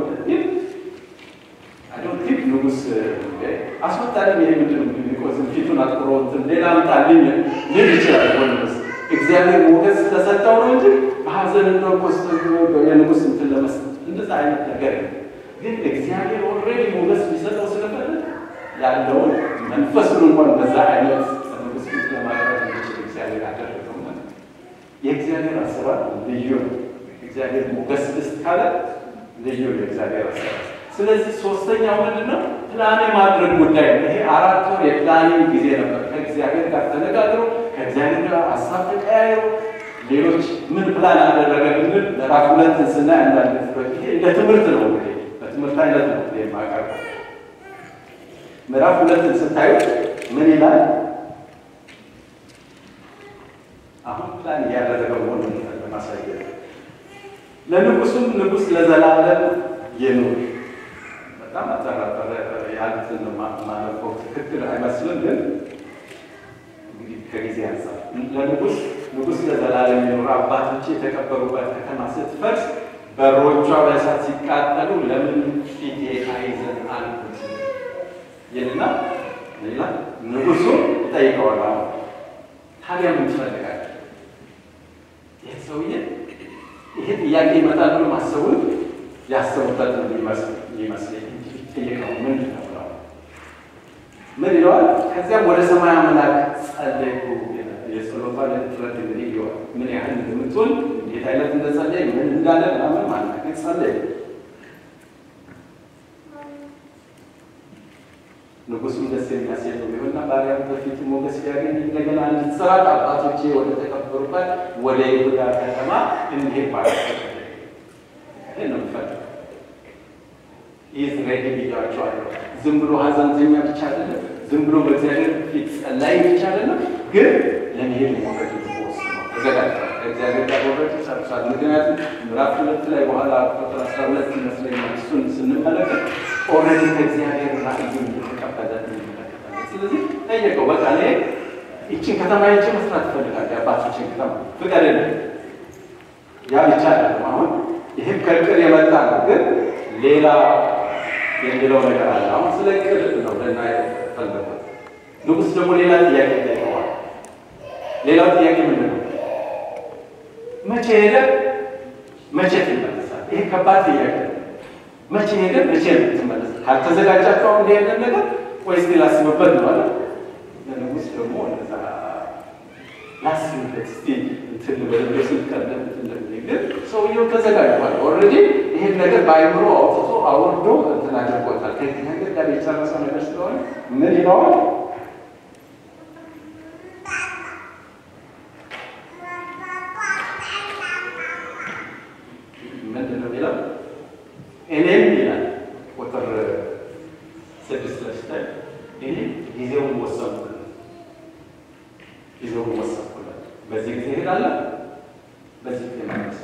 ቲፕ ንጉስ አስወጣልኝ። ይሄ ምንድን ነው የሚቆዝም ፊቱን አጥቁሮ እንትን ሌላ አምጣልኝ ሊል ይችላል። ንጉስ እግዚአብሔር ሞገስ ስለሰጠው ነው እንጂ በሀዘን እንደው ኮስ የንጉስ እንትን ለመስጠት እንደዛ አይነት ነገር ግን እግዚአብሔር ኦልሬዲ ሞገስ ሊሰጠው ስለፈለግ ያለውን መንፈሱን እንኳን በዛ አይነት ንጉስ ፊት ለማቅረብ እንዲችል እግዚአብሔር አደረገው ማለት ነው። የእግዚአብሔር አሰራር ልዩ ነው። እግዚአብሔር ሞገስ ልስጥ ካለ ልዩ ነው የእግዚአብሔር አሰራር። ስለዚህ ሶስተኛው ምንድን ነው? ፕላን የማድረግ ጉዳይ ነው። ይሄ አራት ወር የፕላኒንግ ጊዜ ነበር። ከእግዚአብሔር ጋር ተነጋግሮ ከእግዚአብሔር ጋር ሀሳብ ተቀያይሮ ሌሎች ምን ፕላን አደረገ ብንል ምዕራፍ ሁለትን ስናይ አንዳንድ ይሄ እንደ ትምህርት ነው እንግዲህ በትምህርት አይነት ነው የማቀርበው። ምዕራፍ ሁለትን ስታዩት ምን ይላል? አሁን ፕላን እያደረገው ሆነ ለማሳየት ለንጉሱም ንጉስ ለዘላለም ይኑር። በጣም አጠራጠረ ያሉትን ማለፈው ትክክል አይመስልም፣ ግን እንግዲህ ከጊዜ አንጻር ለንጉስ ንጉስ ለዘላለም ይኑር። አባቶቼ የተቀበሩበት ከተማ ስትፈርስ በሮቿ በእሳት ሲቃጠሉ ለምን ፊቴ አይዘን አልኩት ይልና ሌላ ንጉሱ ይጠይቀዋል። አሁን ታዲያ ምን ትፈልጋለህ? ይህ ሰውዬ ይሄ ጥያቄ ይመጣል ብሎ ማሰቡን ያሰቡበት ነው ይመስለኝ እንጂ ጠይቀው ምንድን ነው ብለው ምን ይለዋል? ከዚያም ወደ ሰማይ አምላክ ጸለይኩ። የጸሎቷ ጥረት እንግዲህ ይሆን ምን ያህል እንደምትሆን እንዴት አይነት እንደጸለይ ምን እንዳለ ምናምን ማለት ግን ጸለይ ንጉሱም ደስ የሚያሰኝ ነው ቢሆንና ባሪያም በፊቱ ሞገስ ቢያገኝ እንደገና እንድትሰራ አባቶቼ ወደ ተቀበሩበት ወደ ይሁዳ ከተማ እንዲሄድ ማለት ይህ ነው የሚፈልገው። ይህ ሬዲ ብያቸዋለሁ። ዝም ብሎ ሀዘንተኛ ብቻ አይደለም፣ ዝም ብሎ በእግዚአብሔር ፊት ጸላይ ብቻ አይደለም፣ ግን ለመሄድ ሞገድ ወስኖ ተዘጋጅቷል። ከእግዚአብሔር ጋር ወረድ ጨርሷል። ምክንያቱም ምዕራፍ ሁለት ላይ በኋላ ቁጥር አስራ ሁለት ይመስለኛል እሱን ስንመለከት ኦልሬዲ ከእግዚአብሔር ራእዩን የተቀበለ እንመለከታለን። ስለዚህ ጠየቀው፣ በቃ እኔ ይችን ከተማ ይቼ መስራት እፈልጋለሁ፣ የአባቶችን ከተማ ፍቀድልኝ። ያ ብቻ አይደለም። አሁን ይህም ከእቅድ የመጣ ነው፣ ግን ሌላ የሚለው ነገር አለ። አሁን ስለ እቅድ ነው ልና ፈለጉት። ንጉሥ ደግሞ ሌላ ጥያቄ ጠይቀዋል። ሌላው ጥያቄ ምንድን ነው? መቼ ሄደ? መቼ ትመለሳል? ይሄ ከባድ ጥያቄ ነው። መቼ ሄደ? መቼ ትመለስ? ካልተዘጋጃቸው አሁን እንዲሄደ ነገር ወይስ ላስብበት ነው አለ። ለንጉሥ ደግሞ እንደዛ ላስብበት እስቲ እንትን በደንብ ስልቀደም ግን ሰውየው ተዘጋጅቷል። ኦልሬዲ ይሄን ነገር በአይምሮ አውጥቶ አውርዶ እንትን አድርጎታል። ከዚህ ነገር ጋር የጨረሰው ነገር ስለሆነ ምን ይለዋል? ምንድን ነው የሚለው? እኔም ይላል ቁጥር ስድስት ላይ ስታይ እኔ ጊዜውን ወሰንኩለት፣ ጊዜውን ወሰንኩለት። በዚህ ጊዜ እሄዳለሁ፣ በዚህ ጊዜ ማለት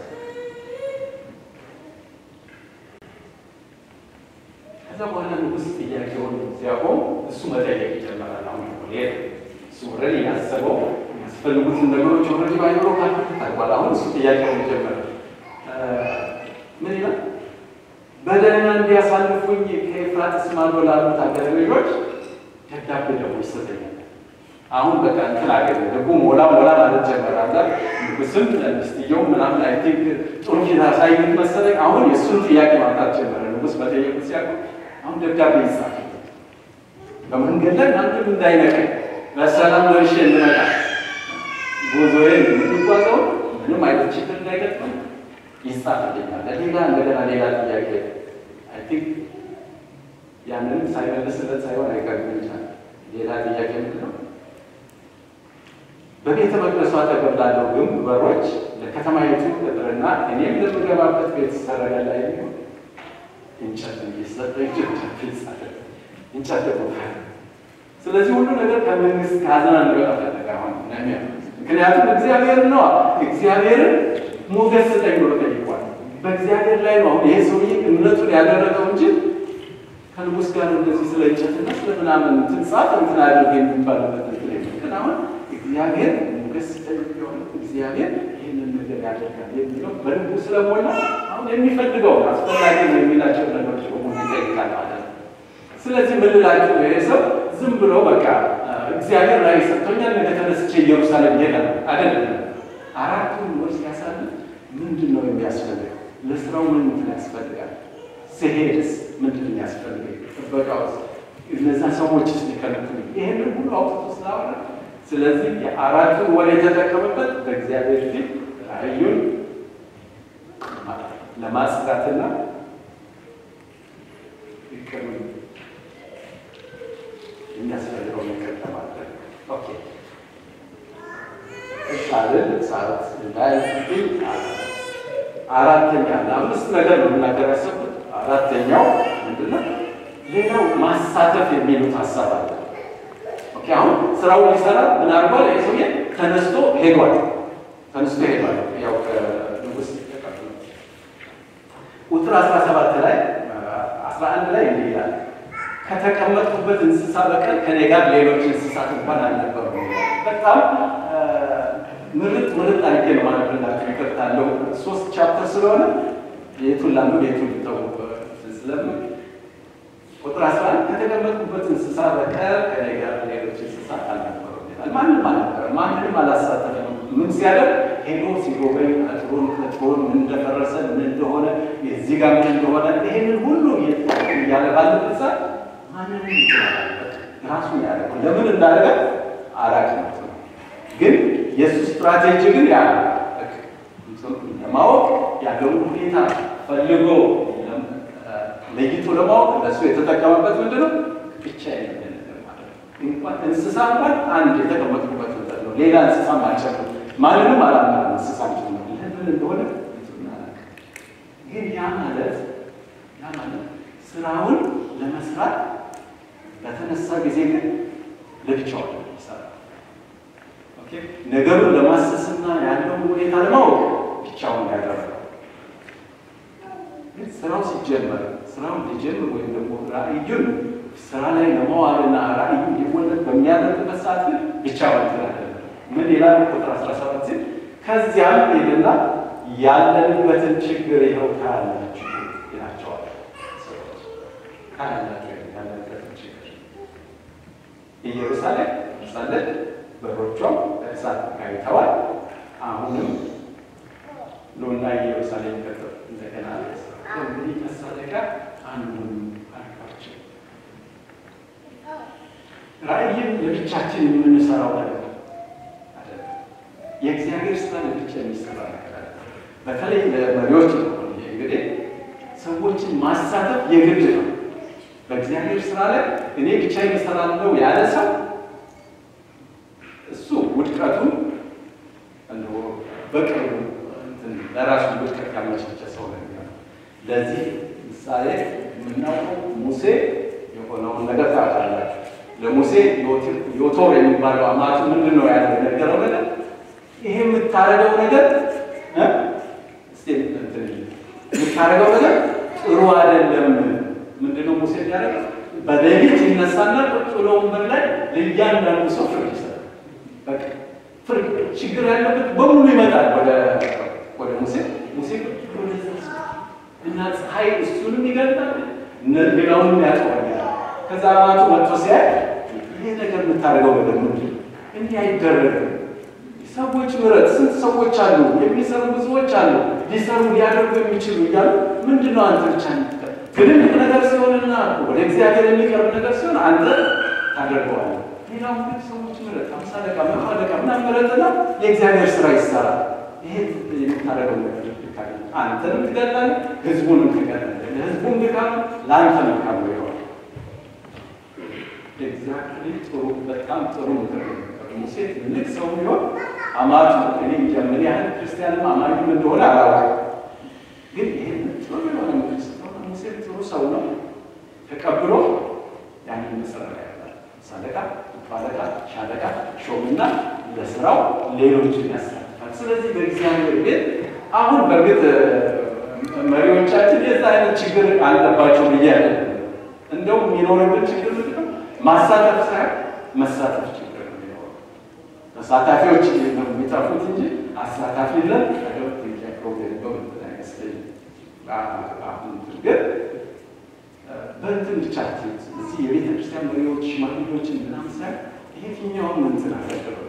ከዛ በኋላ ንጉሥ ጥያቄውን ሲያቆም እሱ መጠየቅ ይጀምራል። አሁን ሌላ እሱ ኦልሬዲ ያሰበው የሚያስፈልጉትን ነገሮች ኦልሬዲ ባይኖሮ ታልኳል። አሁን እሱ ጥያቄውን ይጀምራል። ምን ይላል? በደህና እንዲያሳልፉኝ ከኤፍራጥስ ማዶ ላሉት አገር ልጆች ደብዳቤ ደግሞ ይሰጠኛል። አሁን በቃ እንትን አገኘ ደግሞ ሞላ ሞላ ማለት ጀመራለ። ንጉስም ሚስትየው ምናምን አይ ቲንክ ጥሩ ፊት አሳዩት መሰለኝ። አሁን የእሱን ጥያቄ ማምጣት ጀመረ። ንጉስ በጠየቁ ሲያውቁ አሁን ደብዳቤ ይጻፍ በመንገድ ላይ ማንም እንዳይነቀኝ በሰላም ደርሼ እንመጣ ጉዞዬን የምንጓዘው ምንም አይነት ችግር እንዳይገጥመኝ ይጻፍልኛል። ሌላ እንደገና ሌላ ጥያቄ አይ ቲንክ ያንንም ሳይመልስለት ሳይሆን አይቀርም ይችላል። ሌላ ጥያቄ ምንድን ነው? በቤተ መቅደሱ አጠገብ ላለው ግንብ በሮች ለከተማይቱ ቅጥርና እኔም ለምገባበት ቤት ሰረገላ የሚሆን እንጨት እየሰጠ እንጨት ይጻፈ እንጨት ደግሞ ስለዚህ ሁሉ ነገር ከመንግስት ካዝና እንዲወጣ ፈለገ። አሁን ምክንያቱም እግዚአብሔር ነዋ እግዚአብሔርን ሞገስ ስጠኝ ብሎ ጠይቋል። በእግዚአብሔር ላይ ነው አሁን ይሄ ሰውዬ እምነቱን ያደረገው እንጂ ከንጉስ ጋር እንደዚህ ስለ እንጨትና ስለ ምናምን እንትን ጻፍ እንትን አድርግ የሚባልበት እንትን ግን አሁን እግዚአብሔር ሞገስ ስጠኝ ቢሆን እግዚአብሔር ይህንን ነገር ያደርጋል የሚለው በልቡ ስለሞላ አሁን የሚፈልገው አስፈላጊ ነው የሚላቸው ነገሮች በሙሉ ይጠይቃል ማለት ነው። ስለዚህ ምን ልላችሁ ይሄ ሰው ዝም ብሎ በቃ እግዚአብሔር ላይ ሰጥቶኛል ነገ ተነስቼ ኢየሩሳሌም ይሄዳል አይደለም። አራቱን ወር ሲያሳልፍ ምንድን ነው የሚያስፈልገው? ለስራው ምን እንትን ያስፈልጋል? ስሄድስ ምንድን ነው የሚያስፈልገኝ? ጥበቃ ውስጥ እነዛ ሰዎች ስ ሊከለክሉ ይህንን ሁሉ አውጥቶ ስላወራ ስለዚህ የአራቱን ወር የተጠቀመበት በእግዚአብሔር ፊት ራእዩን ለማጽዳትና ይቅር የሚያስፈልገው ነገር ለማድረግ ኦኬ ሻልን ሰዓት እንዳይ አራተኛ ለአምስት ነገር ነው የምናገር ያሰብኩት። አራተኛው ምንድነው? ሌላው ማሳተፍ የሚሉት ሀሳብ አለ። ኦኬ አሁን ስራውን ሊሰራ ምን አድርጓል? ይህ ሰውዬ ተነስቶ ሄዷል። ተነስቶ ሄዷል። ያው ከንጉስ ተቀብሎ ቁጥር 17 ላይ 11 ላይ እንዲህ ይላል ከተቀመጥኩበት እንስሳ በቀር ከኔ ጋር ሌሎች እንስሳት እንኳን አልነበሩም። በጣም ምርጥ ምርጥ አድርጌ ነው ማለት ብላችሁ ይቀርታለሁ። ሶስት ቻፕተር ስለሆነ የቱን ላንዱ የቱን ልተው ስለምን ቁጥር 11 ከተቀመጥኩበት እንስሳ በቀር ከኔ ጋር ሌሎች እንስሳት አልነበሩም ይላል። ማንም አልነበረ፣ ማንንም አላሳተፈም። ምን ሲያደርግ ሄዶ ሲጎበኝ አጥሩን ቅጥሩን ምን እንደፈረሰ ምን እንደሆነ የዚህ ጋር ምን እንደሆነ ይሄንን ሁሉ እያለ ባለበት ሰዓት ማንንም ይችላል ራሱ ያደረገው ለምን እንዳደረገ አላውቅም። ግን የእሱ ስትራቴጂ ግን ያ ለማወቅ ያለውን ሁኔታ ፈልጎ ለይቶ ለማወቅ ለእሱ የተጠቀመበት ምንድን ነው? ብቻ እንኳን እንስሳ እንኳን አንድ የተቀመጥኩበት ምጠት ነው። ሌላ እንስሳ አልጨምርም። ማንንም አላምናም። እንስሳ ጭምር ለምን እንደሆነ ግን ያ ማለት ያ ማለት ስራውን ለመስራት በተነሳ ጊዜ ግን ለብቻው ይሰራል። ነገሩን ለማሰስና ያለውን ሁኔታ ለማወቅ ብቻውን ያደረገው ግን ስራው ሲጀመር ስራውን ሊጀምር ወይም ደግሞ ራእዩን ስራ ላይ ለመዋልና ራእዩ ሊወለድ በሚያደርግበት ሰዓት ግን ብቻውን ትላለ ምን ይላል? ቁጥር 17 ሲል ከዚያም ሄድና ያለንበትን ችግር ይኸው ታያላችሁ ይላቸዋል። ታያላችሁ ያለንበትን ችግር ኢየሩሳሌም ሳለች በሮቿም በእሳት ጋይተዋል። አሁንም ኑና ኢየሩሳሌም ገጠር እንደገና እንግዲህ መሳለቂያ አንዱን አልኳቸው። ራእይን ለብቻችን የምንሰራው ነገር አይደለም። የእግዚአብሔር ስራ ለብቻ የሚሰራ ነገር አለ። በተለይ ለመሪዎች ነው እንግዲህ ሰዎችን ማሳተፍ የግድ ነው። በእግዚአብሔር ስራ ላይ እኔ ብቻ እሰራለሁ ያለ ሰው እሱ ውድቀቱን እንደው በቅርቡ ለራሱ ውድቀት ያመቻቸ ሰው ነው የሚሆነው። ለዚህ ምሳሌ የምናውቀው ሙሴ የሆነውን ነገር ታውቃላችሁ። ለሙሴ ዮቶር የሚባለው አማቱ ምንድን ነው ያለው የነገረው ነገር ይሄ የምታደርገው ነገር የምታደርገው ነገር ጥሩ አይደለም። ምንድነው ሙሴ ያደረገው? በሌሊት ይነሳና ቁጭ ብሎ ወንበር ላይ ለእያንዳንዱ ሰው ፍርድ ይሰጣል። በቃ ፍርድ ችግር ያለበት በሙሉ ይመጣል ወደ ወደ ሙሴ ሙሴ ቁጭ ብሎ እና ፀሐይ እሱንም ይገልጣል፣ ሌላውንም ያጠዋኛል። ከዛ አማቱ መጥቶ ሲያይ ይሄ ነገር የምታደርገው ነገር ምንድን ነው? እንዲህ አይደረግም። ሰዎች ምረት ስንት ሰዎች አሉ፣ የሚሰሩ ብዙዎች አሉ፣ ሊሰሩ ሊያደርጉ የሚችሉ እያሉ ምንድን ነው አንተ ብቻ ትልልቅ ነገር ሲሆንና ወደ እግዚአብሔር የሚቀርብ ነገር ሲሆን አንተ ታደርገዋለህ። ሌላው ግን ሰዎች ምረት አምሳ ደቂቃ መቶ ደቂቃ ምናምን ምረጥና የእግዚአብሔር ስራ ይሰራል። ይሄ የምታደርገው ነገር አንተንም ትገላለህ፣ ህዝቡንም ትገላለህ። ለህዝቡም ድካም ለአንተ መልካም ይሆናል። ኤግዛክትሊ ጥሩ በጣም ጥሩ ምክር ነው። ሙሴ ትልቅ ሰው ቢሆን አማቱ እኔ እንጃ ምን ያህል ክርስቲያንም አማኝም እንደሆነ አላውቅም፣ ግን ይህን ጥሩ የሆነ ምክር ስለሆነ ሙሴ ጥሩ ሰው ነው። ተቀብሎ ያንን መሰረት ያያል። ሳለቃ፣ ባለቃ፣ ሻለቃ ሾምና ለስራው ሌሎችን ያሳትፋል። ስለዚህ በእግዚአብሔር ቤት አሁን በእርግጥ መሪዎቻችን የዛ አይነት ችግር አለባቸው ብዬ ያለ እንደውም የሚኖርብን ችግር ምንድን ነው? ማሳተፍ ሳይሆን መሳተፍ ችግር ነው የሚኖረው። ተሳታፊዎች ነው የሚጠፉት እንጂ አሳታፊ ለን ፕሮብሌም በምትን አይመስለኝም። አሁን ግን በእንትን ብቻ እዚህ የቤተ ክርስቲያን መሪዎች ሽማግሌዎችን ምናምን ሳይሆን የትኛውም እንትን አገልግሎት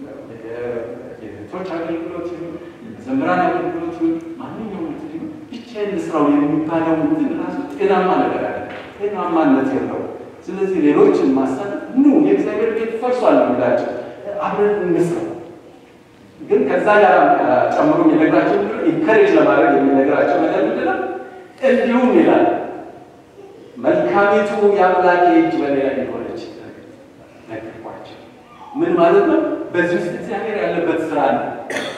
የቶች አገልግሎት ይሁን የመዘምራን አገልግሎት ይሁን ማንኛውም እንትን ይሁን ብቻዬን ልስራው የሚባለው እንትን ራሱ ጤናማ ነገር አለ፣ ጤናማነት የለው። ስለዚህ ሌሎችን ማሳተፍ ኑ የእግዚአብሔር ቤት ፈርሷል ነው የሚላቸው፣ አብረን እንስራው። ግን ከዛ ጋር ጨምሮ የሚነግራቸው ኢንከሬጅ ለማድረግ የሚነግራቸው ነገር ምንድን ነው? እንዲሁም ይላል መልካሚቱ የአምላኬ እጅ በእኔ ላይ የሆነች ነገርኳቸው። ምን ማለት ነው? በዚህ ውስጥ እግዚአብሔር ያለበት ስራ ነው።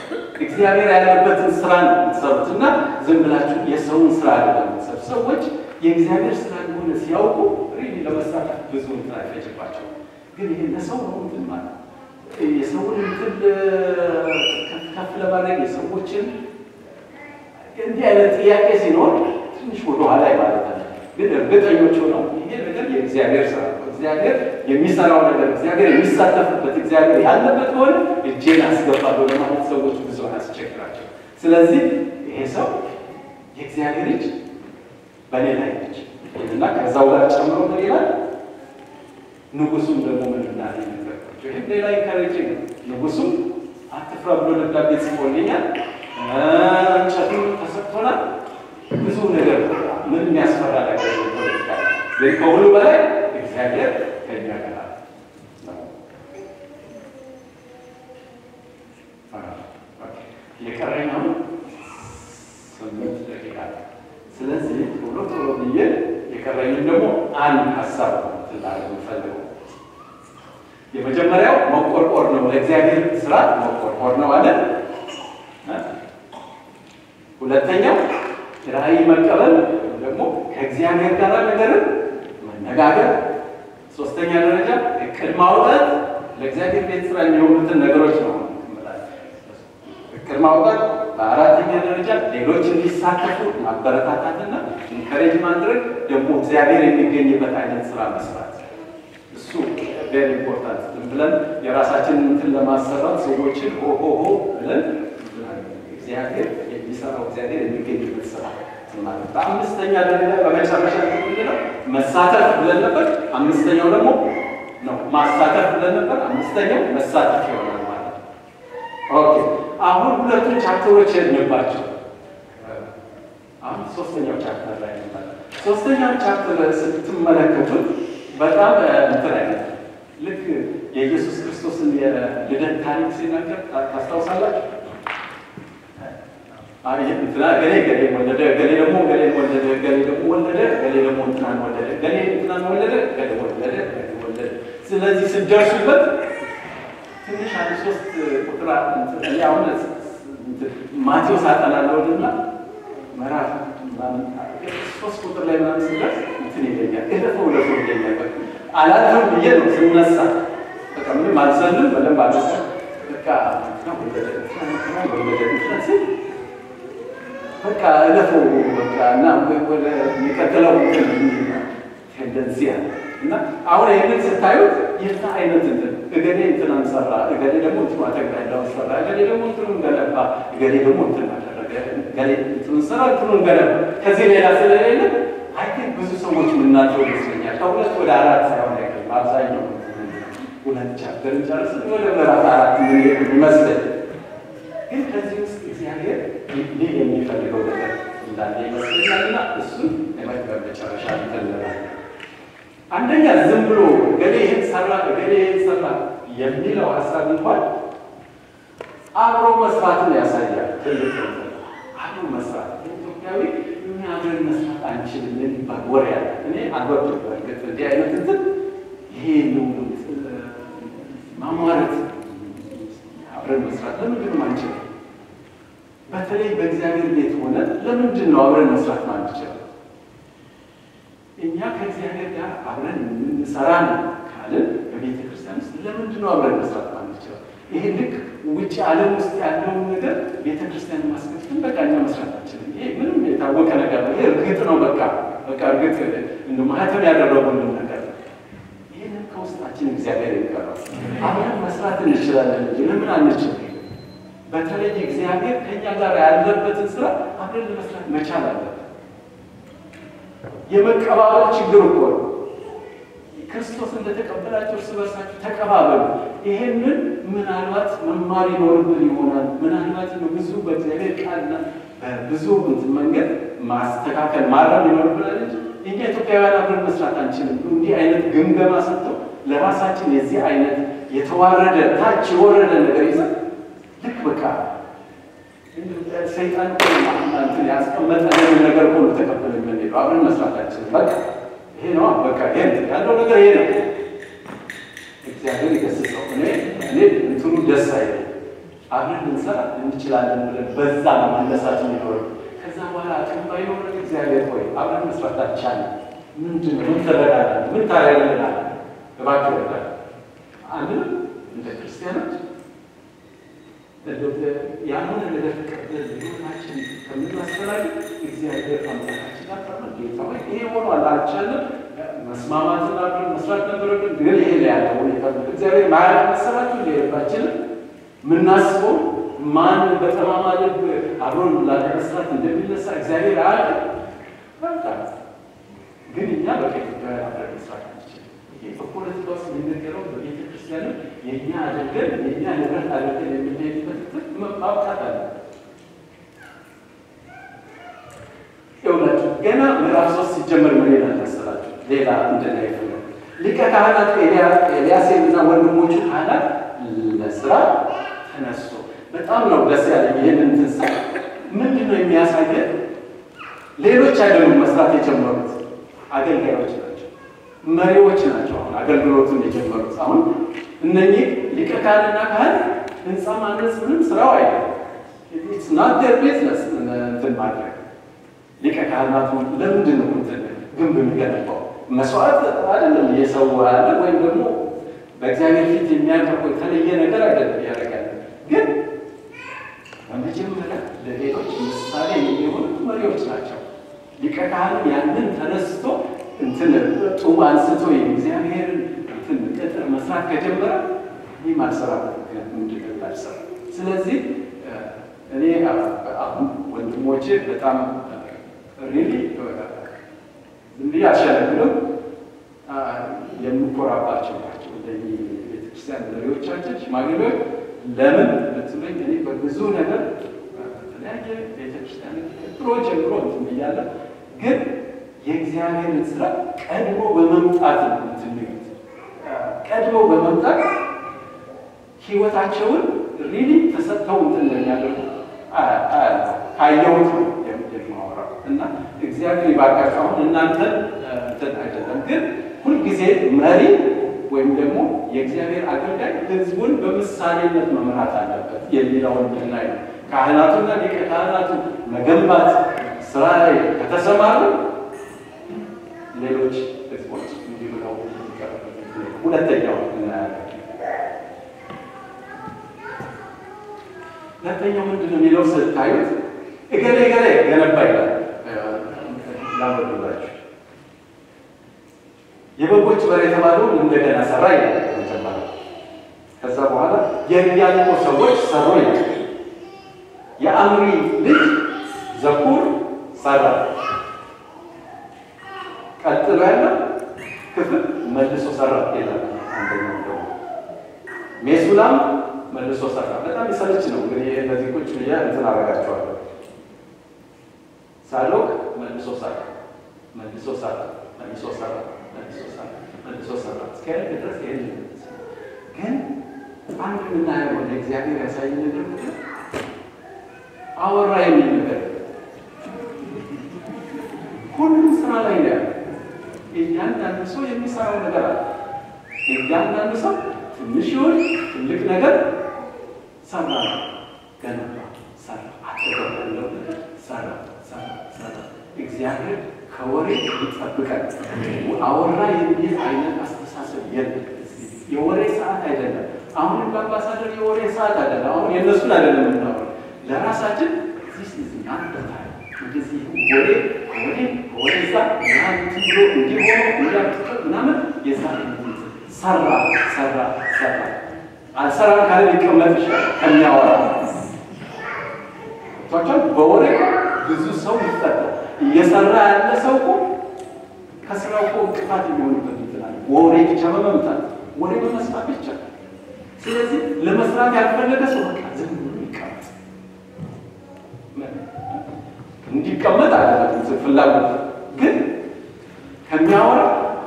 እግዚአብሔር ያለበትን ስራ ነው የምትሰሩት እና ዝም ብላችሁ የሰውን ስራ አይደለም የምትሰሩት። ሰዎች የእግዚአብሔር ስራ እንደሆነ ሲያውቁ ሪሊ ለመሳተፍ ብዙ እንትን አይፈጅባቸው። ግን ይሄ ለሰው ነው እንትን ማለት የሰውን እንትን ከፍ ከፍ ለማድረግ የሰዎችን እንዲህ አይነት ጥያቄ ሲኖር ትንሽ ወደኋላ ማለት አለ። ግን እርግጠኞች ሆነው ይሄ ነገር የእግዚአብሔር ስራ ነው፣ እግዚአብሔር የሚሰራው ነገር፣ እግዚአብሔር የሚሳተፍበት፣ እግዚአብሔር ያለበት ከሆነ እጄን አስገባለሁ ለማለት ሰዎች ብዙ አያስቸግራቸው። ስለዚህ ይሄ ሰው የእግዚአብሔር እጅ በእኔ ላይ ነች እና ከዛው ጋር ጨምሮ ምን ይላል? ንጉሱም ደግሞ ምን እንዳለ ነገርኳቸው። ይህም ሌላ ኢንካሬጅ ነው። ንጉሱም አትፍራ ብሎ ደብዳቤ ጽፎልኛል፣ እንጨቱም ተሰጥቶናል፣ ብዙ ነገር ምን የሚያስፈራ ነገር ፖለቲካ ግን ከሁሉ በላይ እግዚአብሔር ከኛ ጋር ነው። የቀረኝ አሁን ስምንት ደቂቃ ስለዚህ ቶሎ ቶሎ ብዬ የቀረኝም ደግሞ አንድ ሀሳብ ነው ትላለ የምፈልገው የመጀመሪያው መቆርቆር ነው። ለእግዚአብሔር ስራ መቆርቆር ነው አለ። ሁለተኛው ራዕይ መቀበል ደግሞ ከእግዚአብሔር ጋር ነገርን መነጋገር። ሶስተኛ ደረጃ እቅድ ማውጣት ለእግዚአብሔር ቤት ስራ የሚሆኑትን ነገሮች ነው እቅድ ማውጣት። በአራተኛ ደረጃ ሌሎች እንዲሳተፉ ማበረታታትና ኢንከሬጅ ማድረግ ደግሞ እግዚአብሔር የሚገኝበት አይነት ስራ መስራት እሱ ቬሪ ኢምፖርታንት። ዝም ብለን የራሳችንን እንትን ለማሰራት ሰዎችን ሆሆሆ ብለን እግዚአብሔር የሚሰራው እግዚአብሔር የሚገኝበት ስራ ማለት። በአምስተኛ ደረጃ በመጨረሻ ምንድነው መሳተፍ ብለን ነበር። አምስተኛው ደግሞ ነው ማሳተፍ ብለን ነበር። አምስተኛው መሳተፍ ይሆናል ማለት ነው። ኦኬ አሁን ሁለቱን ቻፕተሮች የድንባቸው አሁን ሶስተኛው ቻፕተር ላይ ነበር። ሶስተኛው ቻፕተር ስትመለከቱት በጣም እንትን አይነት ልክ የኢየሱስ ክርስቶስን የልደት ታሪክ ሲናገር ታስታውሳላችሁ? እንትና ገሌ ገሌ ወለደ፣ ገሌ ደግሞ ገሌ ወለደ፣ ገሌ ደግሞ ወለደ፣ ገሌ ደግሞ እንትናን ወለደ፣ ገሌ እንትናን ወለደ፣ ገሌ ወለደ፣ ገሌ ወለደ። ስለዚህ ስደርሱበት ትንሽ አንድ ሶስት ቁጥር አሁን ማቴዎስ አጠናለሁና ምዕራፍ ሶስት ቁጥር ላይ ምናምን ስደርስ እንትን ይለኛል እለፈው እለፈው ይለኛል። አላልፍም ብዬ ነው ስነሳ፣ በቃ ምንም አልዘልም በደንብ አለ በቃ ሲል በቃ እለፈው በቃ እና ወደ የሚቀጥለው ቴንደንሲ አለ እና አሁን ይህንን ስታዩት የዛ አይነት እንትን እገሌ እንትን አንሰራ፣ እገሌ ደግሞ እንትኑ አተግዳዳውን ሰራ፣ እገሌ ደግሞ እንትኑን ገነባ፣ እገሌ ደግሞ እንትን አደረገ፣ እገሌ እንትኑን ሰራ፣ እንትኑን ገነባ። ከዚህ ሌላ ስለሌለ አይ ቲንክ ብዙ ሰዎች የምናልፈው ይመስለኛል። ከሁለት ወደ አራት ሳይሆን አይቀርም አብዛኛው ሁለት ቻፕተርን ጨርስን ወደ ምዕራፍ አራት ምን ይመስለኝ። ግን ከዚህ ውስጥ እግዚአብሔር ሊል የሚፈልገው ነገር እንዳለ ይመስለኛልና እሱን ለመግበር መጨረሻ እንተለናል። አንደኛ ዝም ብሎ ገሌ ይህን ሰራ ገሌ ይህን ሰራ የሚለው ሀሳብ እንኳን አብሮ መስራትን ያሳያል። ትልቅ አብሮ መስራት ኢትዮጵያዊ እኛ አብረን መስራት አንችልም የሚባል ወሬ ያለ እኔ አልወድም። በእርግጥ እንዲህ አይነት እንትን ይሄ ነው ማሟረት አብረን መስራት ለምንድን ነው አንችልም? በተለይ በእግዚአብሔር ቤት ሆነ ለምንድን ነው አብረን መስራት ማንችል? እኛ ከእግዚአብሔር ጋር አብረን የምንሰራ ነው ካልን በቤተ ክርስቲያን ውስጥ ለምንድን ነው አብረን መስራት ማንችለው? ይሄ ልክ ውጭ ዓለም ውስጥ ያለውን ነገር ቤተ ክርስቲያን ማስከትል በቃ እኛ መስራት አንችልም። ይሄ ምንም የታወቀ ነገር ነው። ይሄ እርግጥ ነው። በቃ በቃ እርግጥ እንደ ማህተም ያደረጉልን ነገር ነው። ይህንን ከውስጣችን እግዚአብሔር ይቀራል። አብረን መስራት እንችላለን እንጂ ለምን አንችል? በተለይ እግዚአብሔር ከእኛ ጋር ያለበትን ስራ አብረን ለመስራት መቻል አለብን። የመቀባበል ችግር እኮ ነው። ክርስቶስ እንደተቀበላቸው እርስ በርሳችሁ ተቀባበሉ። ይሄንን ምናልባት መማር ይኖርብን ይሆናል። ምናልባት ብዙ በእግዚአብሔር ቃልና በብዙ እንትን መንገድ ማስተካከል ማረም ይኖርብናል እንጂ እኛ ኢትዮጵያውያን አብረን መስራት አንችልም። እንዲህ አይነት ግምገማ ሰጥተው ለራሳችን የዚህ አይነት የተዋረደ ታች የወረደ ነገር ይዘን ልክ በቃ ሰይጣን እንትን ያስቀመጠንን ነገር ሁሉ ተቀበለ የምንሄደው አብረን መስራት አንችልም። በቃ ይሄ ነው በቃ ይሄ ያለው ነገር ይሄ ነው። እግዚአብሔር ይገስጸው። እኔ እኔ እንትኑ ደስ አይለኝ። አብረን ልንሰራ እንችላለን ብለን በዛ ነው መነሳት የሚኖር። ከዛ ከዛ በኋላ አቅም ባይኖረን እግዚአብሔር ሆይ አብረን መስራት አልቻለም። ምንድን ነው ምን ትረዳለህ? ምን ታደርግልናለህ? እባክህ ረዳን። አንድም እንደ ክርስቲያኖች ያንን ነገር ተቀበል ህይወታችን ከምናስተላልፍ እግዚአብሔር አምላካችን አቀርበ ጌታ ሆይ ይሄ ሆኗል አልቻለም፣ መስማማትን አብረን መስራት ነበረብን፣ ግን ይሄ ላይ ያለ ሁኔታ እግዚአብሔር ማያቅ መሰላችሁ ሊሄባችንም የምናስበው ማን በጠማማ ልብ አብሮን ላለመስራት እንደሚነሳ እግዚአብሔር አያውቅም። በቃ ግን እኛ በቃ ኢትዮጵያውያን አብረን መስራት አንችልም። ይሄ በፖለቲካ ውስጥ የሚነገረው በቤተ ክርስቲያንም የእኛ አድርገን የእኛ ንብረት አድርገን የምንሄድበት ትክ ማብቃት አለ። ይኸውላችሁ ገና ምዕራፍ ሶስት ሲጀመር ምን ይላል መሰላችሁ? ሌላ እንድና ይፈለግ ሊቀ ካህናት ኤልያሴንና ወንድሞቹ ካህናት ለስራ ተነስቶ በጣም ነው ደስ ያለኝ። ይህንን ትንሳ ምንድን ነው የሚያሳየን? ሌሎች አይደሉም መስራት የጀመሩት አገልጋዮች ናቸው፣ መሪዎች ናቸው። አሁን አገልግሎቱን የጀመሩት አሁን እነኚህ ሊቀ ካህንና ካህን ህንፃ ማነጽ ምንም ስራው አይደለም። ናት ዴር ቢዝነስ እንትን ማድረግ ሊቀ ካህናቱ ለምንድን ነው እንትን ግንብ የሚገነባው? መስዋዕት አይደለም የሰው አለ ወይም ደግሞ በእግዚአብሔር ፊት የሚያቀርበው የተለየ ነገር አይደለም ያደርጋል። ግን በመጀመሪያ ለሌሎች ምሳሌ የሚሆኑ መሪዎች ናቸው። ሊቀ ካህኑ ያንን ተነስቶ እንትን ጡብ አንስቶ የእግዚአብሔርን እንትን ቅጥር መስራት ከጀመረ ይህ ማልሰራበት ምክንያት ምንድን ነው ያልሰራ? ስለዚህ እኔ አሁን ወንድሞቼ በጣም ሪሊ ዝም ብዬ አልሸነግልም የምኮራባቸው ናቸው። እንደዚህ ቤተክርስቲያን መሪዎቻችን ሽማግሌዎች ለምን ብትሉኝ እኔ በብዙ ነገር በተለያየ ቤተክርስቲያን ድሮ ጀምሮ እንትን ብያለሁ። ግን የእግዚአብሔርን ስራ ቀድሞ በመምጣት ነው እንትን የሚሉት ቀድሞ በመምጣት ህይወታቸውን ሪሊ ተሰጥተው እንትን እንደሚያደርጉ ካየሁት ነው የማወራው እና እግዚአብሔር ይባርካችሁ። አሁን እናንተን እንትን አይደለም ግን ሁልጊዜ መሪ ወይም ደግሞ የእግዚአብሔር አገልጋይ ህዝቡን በምሳሌነት መምራት አለበት የሚለውን ብናይ ነው። ካህናቱና ሊቀ ካህናቱ መገንባት ስራ ላይ ከተሰማሩ ሌሎች ህዝቦች እንዲህ ብለው ሁለተኛው እናያለን። ሁለተኛው ምንድን ነው የሚለው ስታዩት እገሌ እገሌ ገነባ ይላል። ላንበብላችሁ የበጎች በር የተባለውን እንደገና ሰራ ይላል መጀመሪያ። ከዛ በኋላ የኢያሪኮ ሰዎች ሰሩ ይላል። የአምሪ ልጅ ዘኩር ሰራ። ቀጥሎ ያለው ክፍል መልሶ ሰራ ይላል። አንደኛው ደግሞ ሜሱላም መልሶ ሰራ። በጣም የሰለች ነው እንግዲህ እነዚህ ቁጭ ብዬ እንትን አደርጋቸዋለሁ። ሳዶቅ መልሶ ሰራ፣ መልሶ ሰራ፣ መልሶ ሰራ መልሶ ሰራ እስከ ድረስ ይህን ግን አንድ የምናየው ወደ እግዚአብሔር ያሳይ ነገር አወራ የሚል ነገር ሁሉም ስራ ላይ ነው ያለው። እያንዳንዱ ሰው የሚሰራው ነገር አለ። እያንዳንዱ ሰው ትንሽ ይሁን ትልቅ ነገር ሰራ፣ ገነባ፣ ሰራ፣ አጠገብ ያለው ነገር ሰራ፣ ሰራ፣ ሰራ። እግዚአብሔር ከወሬ ይጠብቀን። አወራ የሚል አይነት አስተሳሰብ የለም። የወሬ ሰዓት አይደለም። አሁንም በአምባሳደር የወሬ ሰዓት አይደለም። አሁን የእነሱን አይደለም የምናወራው ለራሳችን እንደዚህ ወሬ ወሬ ወደዛ ምናምን ብሎ እንዲሆነ እንዲያጥቅ ምናምን የዛ ሰራ ሰራ ሰራ አልሰራም ካለ ሊቀመጥ ይችላል ከሚያወራ ቷቸውን በወሬ ብዙ ሰው ይፈታል። እየሰራ ያለ ሰው እኮ ከስራው እኮ እንቅፋት የሚሆንበት ይችላል። ወሬ ብቻ በመምጣት ወሬ በመስማት ብቻ። ስለዚህ ለመስራት ያልፈለገ ሰው በቃ ዝም ብሎ ይቀመጥ። እንዲቀመጥ አለበት ፍላጎት ግን ከሚያወራ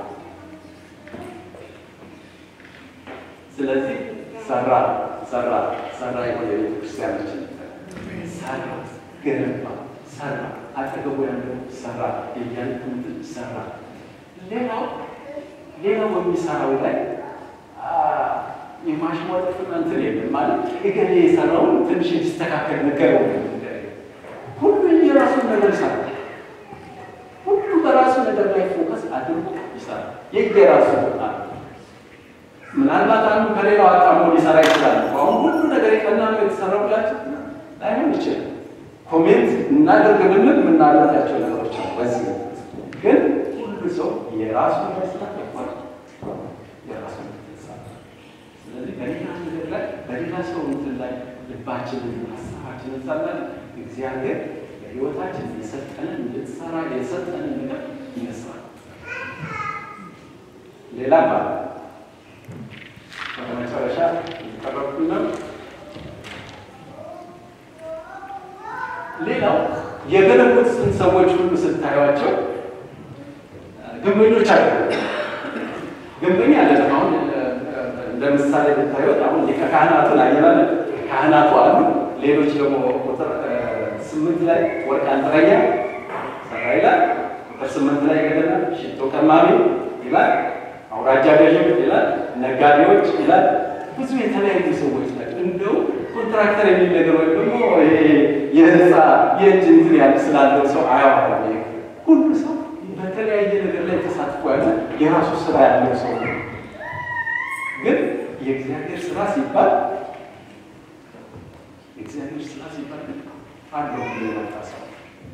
ስለዚህ ሰራ ሰራ ሰራ የሆነ ቤተክርስቲያናችን ሰራ ገነባ ሰራ አጠገቡ ያለው ሰራ የያልኩትን ሰራ። ሌላው ሌላው በሚሰራው ላይ የማሽሟጠጥና እንትን የለም ማለት እገሌ የሰራውን ትንሽ እንዲስተካከል ነገር ሁሉ የራሱን ነገር ይሰራል። ሁሉ በራሱ ነገር ላይ ፎከስ አድርጎ ይሰራል። የየራሱ ቦታ ምናልባት አንዱ ከሌላው አጣሞ ሊሰራ ይችላል። አሁን ሁሉ ነገር የቀና ነው የተሰራው ብላችሁ ላይሆን ይችላል። ኮሜንት እናደርግ ብንል የምናደርጋቸው ነገሮች አሉ። በዚህ ግን ሁሉ ሰው የራሱ ስራ ይባል የራሱ ስለዚህ በሌላ ነገር ላይ በሌላ ሰው እንትን ላይ ልባችንን ሀሳባችንን ሳለን እግዚአብሔር በሕይወታችን የሰጠንን እንድትሰራ የሰጠንን ነገር ይመስላል። ሌላ ባለ በመጨረሻ ቀረብኩኝ ነው። ሌላው የገነቡትን ሰዎች ሁሉ ስታዩቸው ግንበኞች አለ ግንበኛ አይደለም። አሁን እንደ ምሳሌ ብታዩት አሁን ሊቀ ካህናቱን አየናለ ካህናቱ አሉ። ሌሎች ደግሞ ቁጥር ስምንት ላይ ወርቅ አንጥረኛ ሰራ ይላል። ቁጥር ስምንት ላይ ገደና ሽቶ ቀማሚ ይላል። አውራጃ ገዥም ይላል። ነጋዴዎች ይላል። ብዙ የተለያዩ ሰዎች ናቸው። እንደው ኮንትራክተር የሚል ነገር ወይም ደግሞ የህንፃ የእጅ እንትን ያለ ስላለው ሰው አያዋራም። ሁሉ ሰው በተለያየ ነገር ላይ ተሳትፎ ያለ የራሱ ስራ ያለው ሰው ነው። ግን የእግዚአብሔር ስራ ሲባል የእግዚአብሔር ስራ ሲባል ግን አለው ብሎ የመጣ ሰው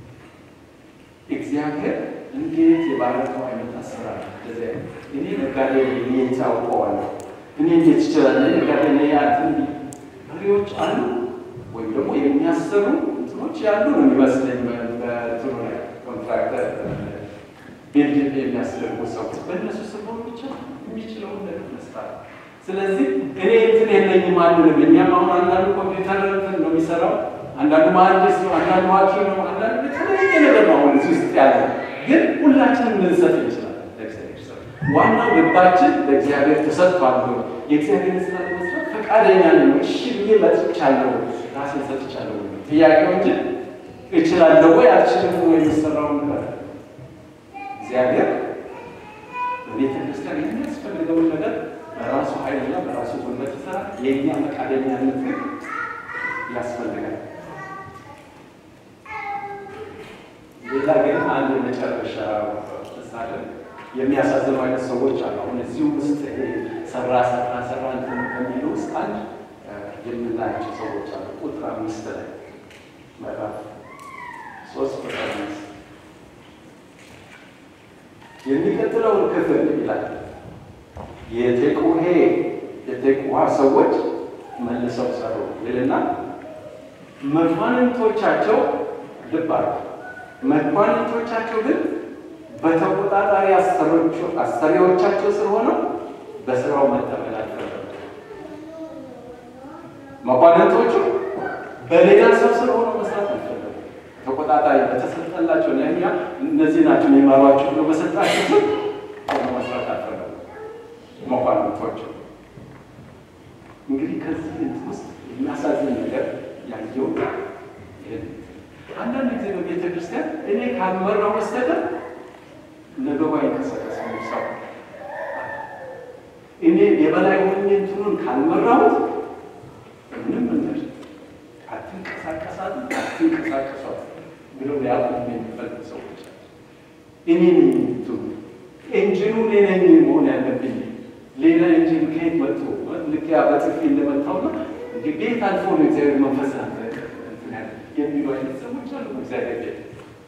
እግዚአብሔር እንዴት የባረከው አይነት አሰራር እንደዚያ እኔ ነጋዴ እኔ ታውቀዋለሁ እኔ እንዴት ይችላል ነጋዴ ነ ያትን መሪዎች አሉ ወይም ደግሞ የሚያሰሩ እንትኖች ያሉ ነው የሚመስለኝ በትሩ ላይ ኮንትራክተር ቢልድ የሚያስደርጉ ሰዎች በእነሱ ስሆን ብቻ የሚችለውን ነገር መስራት ስለዚህ እኔ እንትን የለኝም አንልም። እኛም አሁን አንዳንዱ ኮምፒውተር እንትን ነው የሚሰራው፣ አንዳንዱ መሀንዲስ ነው፣ አንዳንዱ ሐኪም ነው፣ አንዳንዱ የተለያየ ነገር ነው አሁን እዚህ ውስጥ ያለ። ግን ሁላችንም ልንሰጥ እንችላለን ለእግዚአብሔር ስራ። ዋናው ልባችን ለእግዚአብሔር ተሰጥቷል። የእግዚአብሔር ስራ ለመስራት ፈቃደኛ ነኝ፣ እሺ ብዬ መጥቻለሁ፣ ራሴን ሰጥቻለሁ። ጥያቄው እንጂ እችላለሁ ወይ አልችልም ወይ የሚሰራውን ነገር እግዚአብሔር በቤተ ክርስቲያን የሚያስፈልገውን ነገር በራሱ ኃይልና በራሱ ጉልበት ይሰራ። የእኛ ፈቃደኛነት ግን ያስፈልጋል። ሌላ ግን አንድ መጨረሻ ምሳሌ የሚያሳዝኑ አይነት ሰዎች አሉ። አሁን እዚሁ ውስጥ ይሄ ሰራ ሰራ ሰራ እንትን ከሚሉ ውስጥ አንድ የምናያቸው ሰዎች አሉ። ቁጥር አምስት ላይ ምዕራፍ ሶስት ቁጥር አምስት የሚቀጥለውን ክፍል ይላል የቴቁሄ የቴቁሃ ሰዎች መልሰው ሰሩ ይልና መኳንንቶቻቸው ልብ አሉ። መኳንንቶቻቸው ግን በተቆጣጣሪ አሰሪዎቻቸው ስር ሆነው በስራው መጠመድ አልፈለጉም። መኳንንቶቹ በሌላ ሰው ስር ሆነው መስራት አልፈለጉም። ተቆጣጣሪ በተሰጠላቸው ለእኛ እነዚህ ናቸው የሚመሯቸው ብሎ በሰጣቸው ስር ሆነው መስራት አልፈለጉም። መኳንንቶቹ እንግዲህ ከዚህ እንትን ውስጥ የሚያሳዝን ነገር ያየው አንዳንድ ጊዜ በቤተ ክርስቲያን እኔ ካልመራው በስተቀር ነገሩ አይንቀሳቀስም። ሰው እኔ የበላይ ሆኜ እንትኑን ካልመራሁት ምንም ነገር አትንቀሳቀሳት አትንቀሳቀሷት ብለው ሊያቁም የሚፈልግ ሰዎች እኔ ነኝ እንትኑ ኢንጂኑ እኔ ነኝ መሆን ያለብኝ ሌላ ኢንጂን ከየት መጥቶ ልክ ያ በጥፊ እንደመታው ነው እንግዲህ ቤት አልፎ ነው እግዚአብሔር መንፈስ የሚሉ አይነት ሰዎች አሉ እግዚአብሔር ቤት።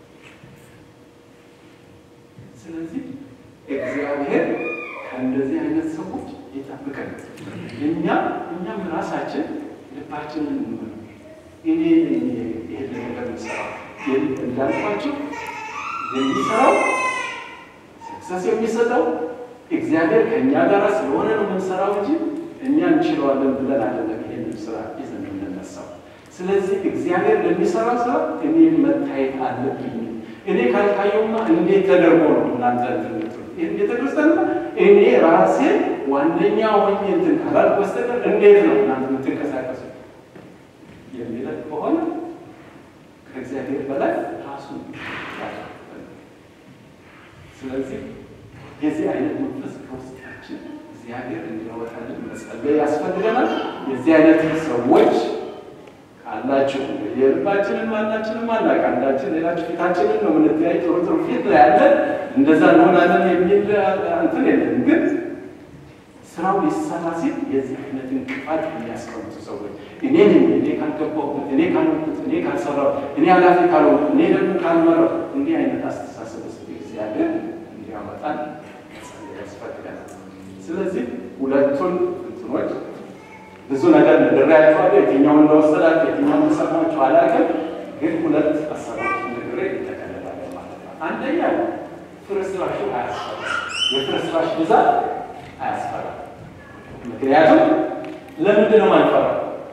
ስለዚህ እግዚአብሔር ከእንደዚህ አይነት ሰዎች ይጠብቀን። እኛ እኛም ራሳችን ልባችንን እንመር። እኔ ይህን ነገር ምሰራ እንዳልኳቸው የሚሰራው ሰክሰስ የሚሰጠው እግዚአብሔር ከእኛ ጋር ስለሆነ ነው የምንሰራው እንጂ እኛ እንችለዋለን ብለን አይደለም ይሄንን ስራ ይዘን የምንነሳው። ስለዚህ እግዚአብሔር ለሚሰራው ስራ እኔ መታየት አለብኝ። እኔ ካልታየውማ እንዴት ተደርጎ ነው እናንተ ትምህርት ይህን ቤተክርስቲያንማ እኔ ራሴ ዋነኛ ሆኜ እንትን ካላልኩ በስተቀር እንዴት ነው እናንተ የምትንቀሳቀሱ የሚለው ከሆነ ከእግዚአብሔር በላይ ራሱ ስለዚህ የዚህ አይነት መንፈስ ከውስጣችን እግዚአብሔር እንዲያወጣልን መጸለይ ያስፈልገናል። የዚህ አይነት ሰዎች አላችሁ የልባችንን ማናችንም አናውቅ። አንዳችን ሌላችሁ ፊታችንን ነው የምንተያይ። ጥሩ ጥሩ ፊት ነው ያለን፣ እንደዛ እንሆናለን የሚል እንትን የለም። ግን ስራው ሊሰራ ሲል የዚህ አይነት እንቅፋት የሚያስቀምጡ ሰዎች እኔ ነኝ እኔ ካልገባሁበት፣ እኔ ካልሆንኩት፣ እኔ ካልሰራሁ፣ እኔ ኃላፊ ካልሆንኩ፣ እኔ ደግሞ ካልመራሁ እንዲህ አይነት አስተሳሰብ ውስጥ እግዚአብሔር እንዲያወጣን ያስፈልጋል። ስለዚህ ሁለቱን እንትኖች ብዙ ነገር ነግሬያቸዋለሁ። የትኛውን እንደወሰዳችሁ የትኛውን እንደሰማችሁ አላውቅም፣ ግን ሁለት ሀሳቦች ነግሬ ይጠቀልላል ማለት ነው። አንደኛ ፍርስራሹ አያስፈራም። የፍርስራሽ ብዛት አያስፈራም። ምክንያቱም ለምንድን ነው የማንፈራው?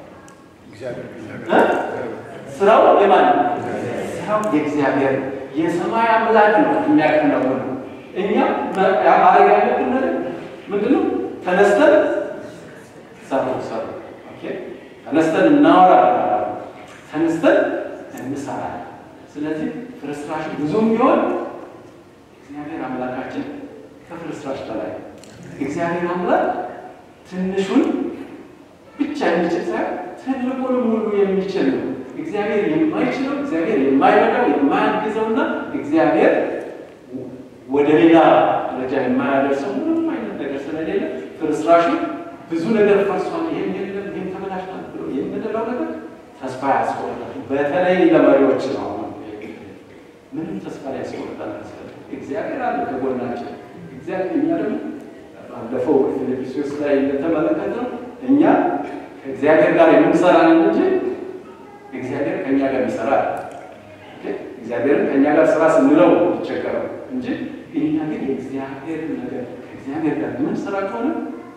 ስራው የማን ነው? ስራው የእግዚአብሔር ነው። የሰማይ አምላክ ነው የሚያከናውነው። እኛ ማድረግ ያለብን ነገር ምንድን ነው? ተነስተን ሰሩ ሰሩ ተነስተን እናወራለን፣ ተነስተን እንሰራለን። ስለዚህ ፍርስራሽ ብዙም ቢሆን እግዚአብሔር አምላካችን ከፍርስራሽ በላይ እግዚአብሔር አምላክ ትንሹን ብቻ የሚችል ሳይሆን ትልቁን ሙሉ የሚችል ነው። እግዚአብሔር የማይችለው እግዚአብሔር የማይረዳው የማያግዘውና እግዚአብሔር ወደ ሌላ ደረጃ የማያደርሰው ምንም አይነት ነገር ስለሌለ ፍርስራሹ ብዙ ነገር ፈርሷል፣ ይህም የለም፣ ይህም ተበላሽቷል ብሎ የምንለው ነገር ተስፋ ያስቆርጣል። በተለይ ለመሪዎች ነው። ምንም ተስፋ ያስቆርጣል። እግዚአብሔር አለ ከጎናችን። እግዚአብሔር እኛ ደግሞ ባለፈው ፊልጵስዩስ ላይ እንደተመለከተው እኛ ከእግዚአብሔር ጋር የምንሰራን እንጂ እግዚአብሔር ከእኛ ጋር ይሰራል። እግዚአብሔርን ከእኛ ጋር ስራ ስንለው ይቸገረው እንጂ እኛ ግን የእግዚአብሔር ነገር ከእግዚአብሔር ጋር የምንሰራ ከሆነ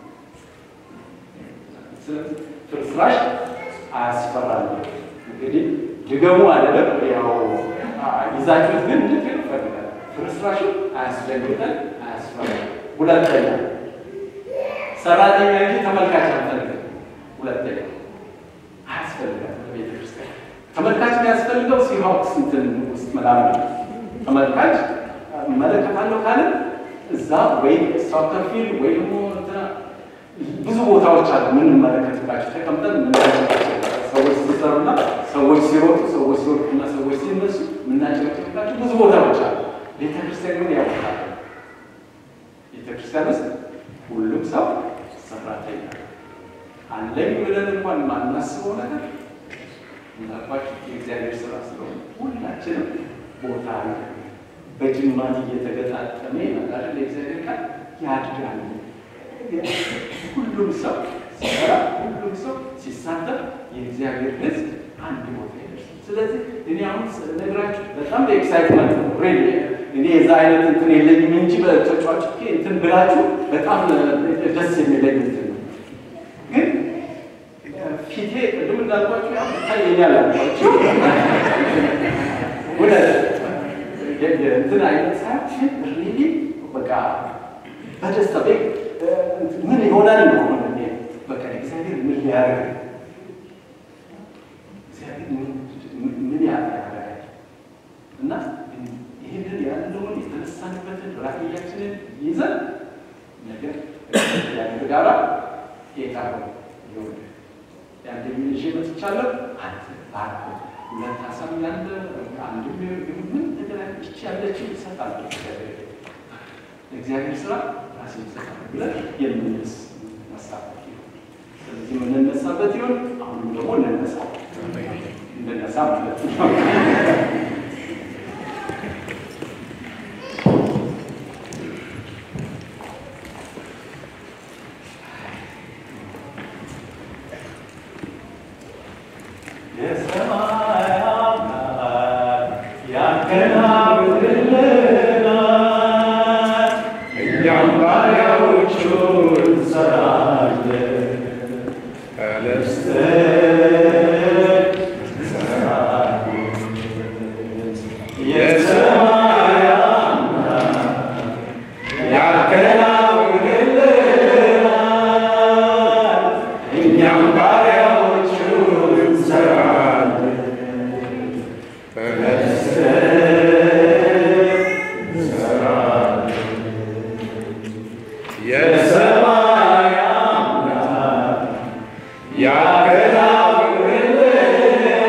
ፍርስራሽ አያስፈራል። እንግዲህ ድገሙ አይደለም ያው ይዛችሁት ግን እንድትሄዱ ይፈልጋል። ፍርስራሹ አያስደንግጠን፣ አያስፈራል። ሁለተኛ ሰራተኛ እንጂ ተመልካች አንፈልግም። ሁለተኛ አያስፈልጋል። ቤተ ክርስቲያን ተመልካች የሚያስፈልገው ሲሆክስ እንትን ውስጥ ምናምን ተመልካች እመለከታለሁ ካለ እዛ ወይ ሶከር ፊልድ ወይ ደግሞ ብዙ ቦታዎች አሉ የምንመለከትባቸው ተቀምጠን ሰዎች ሲሰሩና ሰዎች ሲሮጡ ሰዎች ሲወድቁና ሰዎች ሲነሱ የምናጨበጭብባቸው ብዙ ቦታዎች አሉ። ቤተክርስቲያን ግን ያውቃል። ቤተክርስቲያን ውስጥ ሁሉም ሰው ሰራተኛ አለኝ ብለን እንኳን ማናስበው ነገር ምናልባችሁ የእግዚአብሔር ስራ ስለሆነ ሁላችንም ቦታ አለ። በጅማት እየተገጣጠመ ይመጣል። የእግዚአብሔር ቃል ያድጋል። ሁሉም ሰው ሲሰራ፣ ሁሉም ሰው ሲሳተፍ የእግዚአብሔር ሕዝብ አንድ ቦታ ይደርሳል። ስለዚህ እኔ አሁን ነግራችሁ በጣም ኤክሳይትመንት ነው ሬዲ እኔ የዛ አይነት እንትን የለኝም እንጂ በተጫዋች እንትን ብላችሁ በጣም ደስ የሚለኝ እንትን ነው። ግን ፊቴ ቅድም እንዳልኳችሁ ያው ይታየኛል አልኳችሁ ወደ እንትን አይነት ሳያችን ሪሊ በቃ በደስታ ቤት ምን ይሆናል ነው በቃ እግዚአብሔር ምን ሊያደርግ እግዚአብሔር ምን ያደርጋል እና ይህንን ያለውን የተነሳንበትን ራእያችንን ይዘን ነገር እግዚአብሔር ጋራ ጌታ ሆይ ይሁን ያንተ ይዤ መጥቻለሁ። አንተ ባርክ። ሁለት ሀሳብ ያለ አንድ ምን ነገር ይቺ ያለችው ይሰጣል። እግዚአብሔር ስራ ራሴ ይሰጣል ብለን የምንስ መሳበት ይሁን። ስለዚህ የምንነሳበት ይሁን። አሁንም ደግሞ እንነሳ እንነሳ ማለት ነው። Yeah.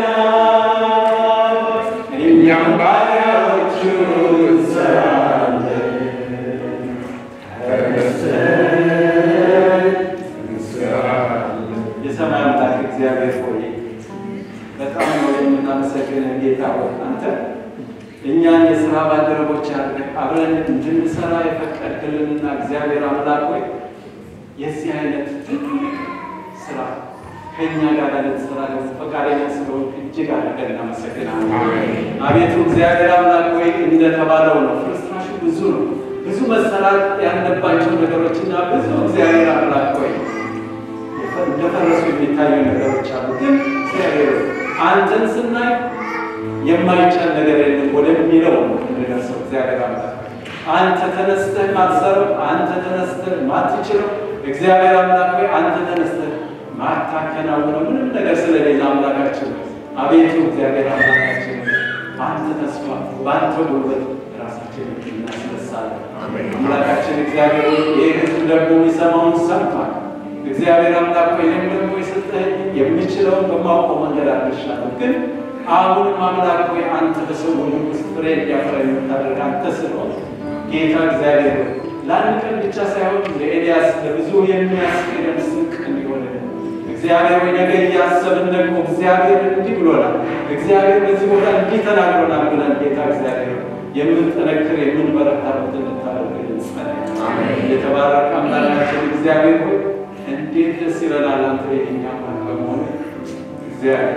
የሰማይ አምላክ እግዚአብሔር ሆይ በጣም ነው የምናመሰግንህ ጌታ ሆይ አንተ እኛን የሥራ ባልደረቦች አድርገህ አብረን እንድንሰራ የፈቀድክልንና እግዚአብሔር አምላክ ሆይ የዚህ አይነት ትልቅ ስራ ከእኛ ጋር ልትሰራ ፈቃደኛ ስለሆን እጅግ አድርገን እናመሰግናለን። አቤቱ እግዚአብሔር አምላክ ሆይ እንደተባለው ነው፣ ፍርስራሹ ብዙ ነው። ብዙ መሰራት ያለባቸው ነገሮችና ብዙ እግዚአብሔር አምላክ ሆይ እንደፈረሱ የሚታዩ ነገሮች አሉ። ግን እግዚአብሔር አንተን ስናይ የማይቻል ነገር የለም ወደሚለው እንደደርሰው እግዚአብሔር አምላክ አንተ ተነስተህ ማትሰረው፣ አንተ ተነስተህ ማትችለው እግዚአብሔር አምላክ ሆይ አንተ ተነስተህ ማታከናውነው ምንም ነገር ስለሌለ አምላካችን አቤቱ እግዚአብሔር አምላካችን በአንተ ተስፋ በአንተ ጉልበት ራሳችንን እናስነሳለን። አምላካችን እግዚአብሔር ይህ ሕዝብ ደግሞ የሚሰማውን ሰምቷል። እግዚአብሔር አምላክ ሆይ እኔም ደግሞ የሰጠኸኝ የምችለውን በማውቀው መንገድ አድርሻለሁ። ግን አሁንም አምላክ ሆይ አንተ በሰው ውስጥ ፍሬ እንዲያፈራ የምታደርግ አንተ ስለሆን ጌታ እግዚአብሔር ሆይ ለአንድ ቀን ብቻ ሳይሆን ለኤልያስ ለብዙ የሚያስኬደን ስንቅ እንዲሆን እግዚአብሔር ወይ ነገ እያሰብን ደግሞ እግዚአብሔር እንዲህ ብሎናል፣ እግዚአብሔር በዚህ ቦታ እንዲህ ተናግሮናል ብለን ጌታ እግዚአብሔር የምንጠነክር የምንበረታበት እንድታደርግልን ጸልይ። የተባረከ አምላካችን እግዚአብሔር ሆይ እንዴት ደስ ይለናል አንተ የኛ አምላክ በመሆን እግዚአብሔር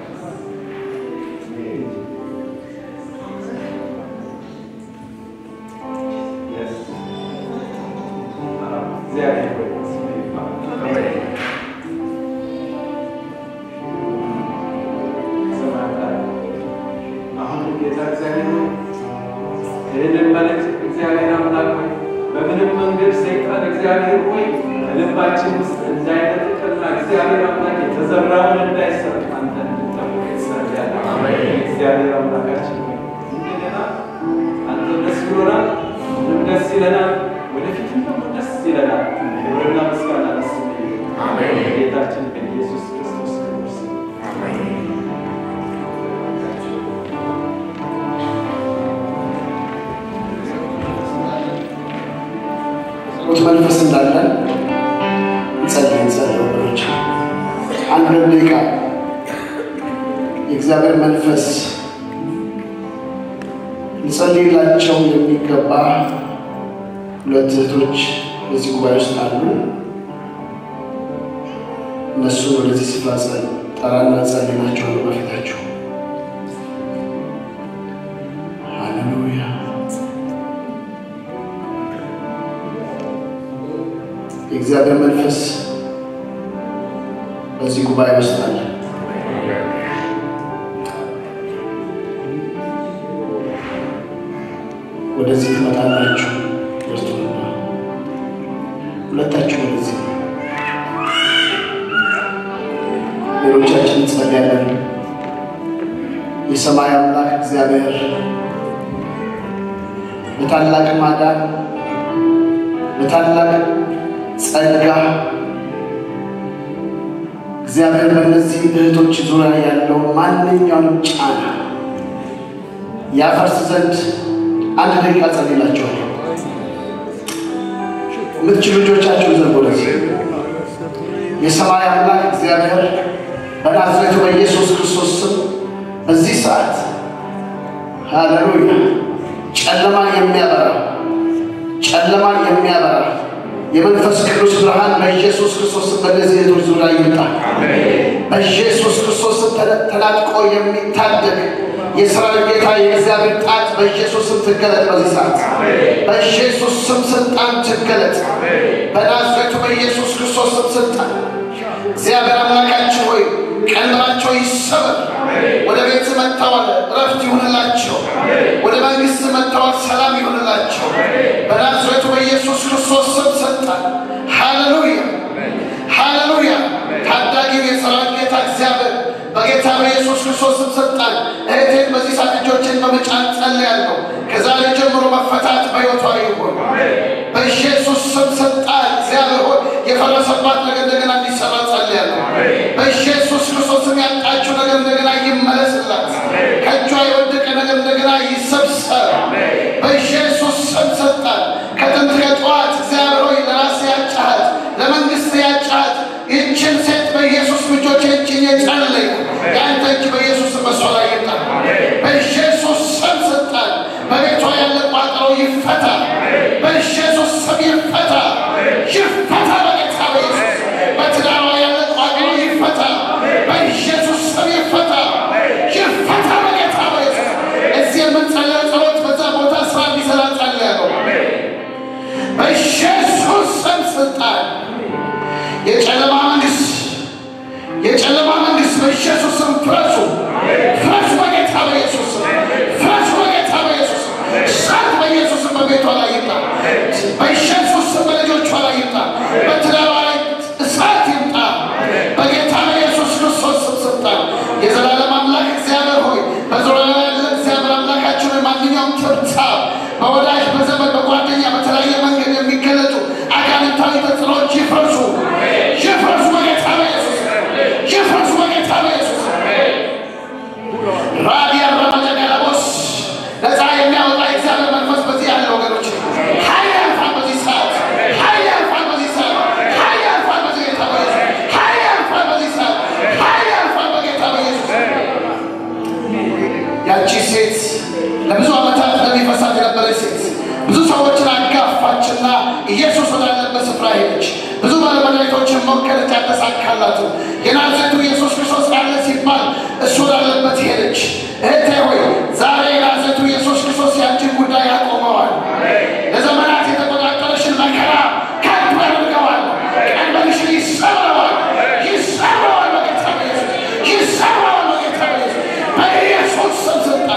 እግዚአብሔር ሆይ ስምህ ይባረክ። አሁን ጌታ እግዚአብሔር ሆይ ይህንን መልእክት እግዚአብሔር አምላክ ሆይ በምንም መንገድ ሰይጣን እግዚአብሔር ሆይ ልባችን ውስጥ እንዳይነጥቅና እግዚአብሔር አምላክ የተዘራውን እንዳይሰጥ አንተ እንድጠብቅ ይጸልያለሁ። እግዚአብሔር አምላካችን ሆይ እንደገና አንተ ደስ ብሎናል፣ ምንም ደስ ይለናል፣ ወደፊትም ደግሞ ደስ ይለናል። ክብርና ምስጋና ደስ ጌታችን በኢየሱስ ክርስቶስ ክቡር ስም ጸሎት መንፈስ እንዳለን እንጸልይ እንጸልይ ወገኖች፣ አንድ ሁለት ደቂቃ የእግዚአብሔር መንፈስ እንጸልይላቸው የሚገባ ሁለት እህቶች በዚህ ጉባኤ ውስጥ አሉ። እነሱን ወደዚህ ስፍራ ጸል ጠራና ጸልይላቸዋለሁ በፊታችሁ። ሃሌሉያ የእግዚአብሔር መንፈስ በዚህ ጉባኤ ውስጥ አለ። ወደዚህ ትመጣላችሁ። ደርሶና ሁለታችሁ ወደዚህ፣ ሌሎቻችን እንጸልያለን። የሰማይ አምላክ እግዚአብሔር በታላቅ ማዳን በታላቅ ጸጋ እግዚአብሔር በእነዚህ እህቶች ዙሪያ ያለውን ማንኛውንም ጫና ያፈርስ ዘንድ አንድ ደቂቃ ጸልላቸዋል። የምትችሉ ልጆቻችሁን ዘንድ ወደዚህ የሰማይ አምላክ እግዚአብሔር በናዝሬቱ በኢየሱስ ክርስቶስ ስም በዚህ ሰዓት ሃሌሉያ ጨለማን የሚያበራ ጨለማን የሚያበራ የመንፈስ ቅዱስ ብርሃን በኢየሱስ ክርስቶስ ስም በእነዚህ እህቶች ዙሪያ ይምጣ። በኢየሱስ ክርስቶስ ስም ተናጥቆ የሚታደግ የእስራኤል ጌታ የእግዚአብሔር ጣት በኢየሱስ ስም ትገለጥ። በዚህ ሰዓት በኢየሱስ ስም ስልጣን ትገለጥ። በናዝሬቱ በኢየሱስ ክርስቶስ ስም ስልጣን እግዚአብሔር አምላካችን ሆይ ቀንበራቸው ይሰበር። ወደ ቤት መጥተዋል፣ እረፍት ይሁንላቸው። ወደ መንግስት መጥተዋል፣ ሰላም ይሁንላቸው። በናዝሬቱ በኢየሱስ ክርስቶስ ስም ስልጣን ሃሌሉያ ሃሌሉያ። ታዳጊው የሰራዊት ጌታ እግዚአብሔር በጌታ በኢየሱስ ክርስቶስ ስም ስልጣን እህቴን በዚህ ሰዓት እጆችን በመጫን ጸልያለሁ። ከዛሬ ጀምሮ መፈታት በሕይወቷ ይሁን በኢየሱስ ስም ስልጣን እግዚአብሔር ሆይ የፈረሰባት ነገር እንደገና እንዲሰራ ጸልያለሁ። በኢየሱስ ክርስቶስ ስም ያጣችው ነገር እንደገና ይመለስላት። ከእጇ የወደቀ ነገር እንደገና ይሰብሰብ በኢየሱስ ስም ስልጣን ከጥንት ከጠዋት እግዚአብሔር ሆይ ለራስ ያጫሃት ለመንግስት ያጫሃት ይህችን ሴት በኢየሱስ በኢየሱስ ስም ፍረሱ፣ ፍረሱ በጌታ በኢየሱስ ስም፣ ፍረሱ በጌታ በኢየሱስ ስም። እሳት በኢየሱስ ስም በቤቷ ላይ ይምጣ፣ በኢየሱስ ስም በልጆቿ ላይ ይምጣ፣ በትዳሯ ላይ እሳት ይምጣ፣ በጌታ በኢየሱስ ክርስቶስ ስም ስልጣን የዘላለም አምላክ እግዚአብሔር ሆይ በዙሪያ ላይ ያለ እግዚአብሔር አምላካችን ሆይ ማንኛውም ትብታብ በወዳጅ በዘመድ በጓደኛ በተለያየ መንገድ የሚገለጡ አጋንንታዊ ተጽዕኖዎች ይፍረሱ፣ ይፍረሱ በጌታ በኢየሱስ ይፍረሱ በጌታ በኢየሱስ ራዲያ ረመጀገለቦስ ነፃ የሚያወጣ እግዚአብሔር መንፈስ በዚህ ያለ ወገኖች ኃይል ያልፋል በዚህ ሰዓት ኃይል ያልፋል በዚህ ሰዓት ኃይል ያልፋል በዚህ ጌታ በኢየሱስ ኃይል ያልፋል በዚህ ሰዓት ኃይል ያልፋል በጌታ በኢየሱስ ያቺ ሴት ለብዙ ዓመታት ደም ይፈሳት የነበረች ሴት ብዙ ሰዎችን አጋፋችና ኢየሱስ ወዳለበት ስፍራ ሄደች። ብዙ ባለመድኃኒቶችን ሞከረች፣ አልተሳካላትም። የናዝሬቱ ኢየሱስ ክርስቶስ አለ ሲባል እሱ ወዳለበት ሄደች። እህቴ ሆይ ዛሬ የናዝሬቱ ኢየሱስ ክርስቶስ ያንቺን ጉዳይ ያቆመዋል። ለዘመናት የተቆጣጠረሽን መከራ ከንቱ ያደርገዋል። ቀንበርሽን ይሰብረዋል፣ ይሰብረዋል በጌታ በኢየሱስ ይሰብረዋል በጌታ በኢየሱስ በኢየሱስ ስም ስልጣን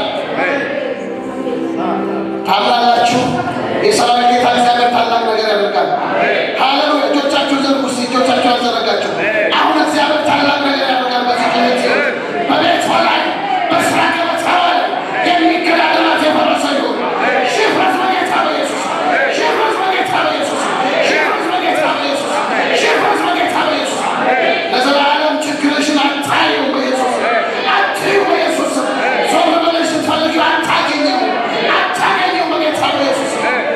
ታምናላችሁ? የሰራዊት ጌታ እግዚአብሔር ታላቅ ነገር ያደርጋል። ሃሌሉያ! እጆቻችሁ ዘርጉ እስቲ፣ እጆቻችሁ ያዘረጋችሁ። አሁን እግዚአብሔር ታላቅ ነገር ያደርጋል። በዚህ ሌሊት በቤቷ ላይ በስራ ገበታዋ ላይ የሚገዳደራት የፈረሰ ይሁን። ሽፍረት በጌታ በኢየሱስ ሽፍረት በጌታ በኢየሱስ ሽፍረት በጌታ በኢየሱስ ሽፍረት በጌታ በኢየሱስ ለዘላለም ችግርሽን አታዩ በኢየሱስ አትዩ በኢየሱስ ዞር ብለሽ ስትፈልጊው አታገኘው አታገኘው በጌታ በኢየሱስ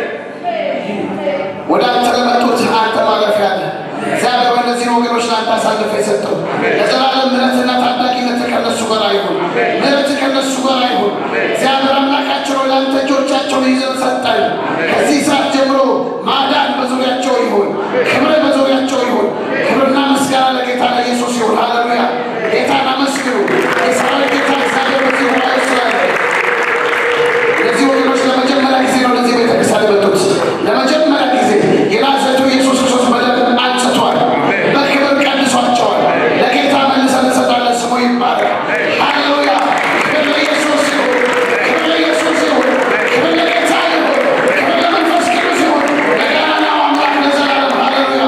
ወደ አንተ ለመጡት አንተ ማረፊያ ነህ። እግዚአብሔር በእነዚህን ወገኖች ለአንተ አሳልፈ የሰጠው ለዘላለም ምሕረትና ታዳጊነት ከነሱ ጋር አይሁን። ምሕረት ከነሱ ጋር አይሁን። እግዚአብሔር አምላካችን ሆይ ለአንተ እጆቻቸውን ይዘን ሰጠን። ከዚህ ሰዓት ጀምሮ ማዳን በዙሪያቸው ይሁን፣ ክብር በዙሪያቸው ይሁን። ክብርና ምስጋና ለጌታ ለኢየሱስ ይሁን። ሃሌሉያ! ጌታን አመስግኑ። የሰራዊት ጌታ እግዚአብሔር በዚህ ጉባኤ ስላለ እነዚህ ወገኖች ለመጀመሪያ ጊዜ ነው ለዚህ ቤተክርስቲያን የመጡት። ለመጀመሪያ ጊዜ የናዝሬቱ ኢየሱስ ክርስቶስ በደም አንጽቷል፣ በክብር ቀድሷቸዋል። ለጌታ መልሰን እንሰጣለን። ስሙ ይባረክ። ሃሌሉያ! ክብር ለኢየሱስ ይሁን፣ ክብር ለኢየሱስ ይሁን፣ ክብር ለጌታ ይሁን፣ ክብር ለመንፈስ ቅዱስ ይሁን፣ ለገናናው አምላክ ለዘላለም። ሃሌሉያ!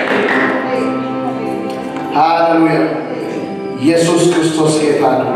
ሃሌሉያ! ኢየሱስ ክርስቶስ ጌታ ነው።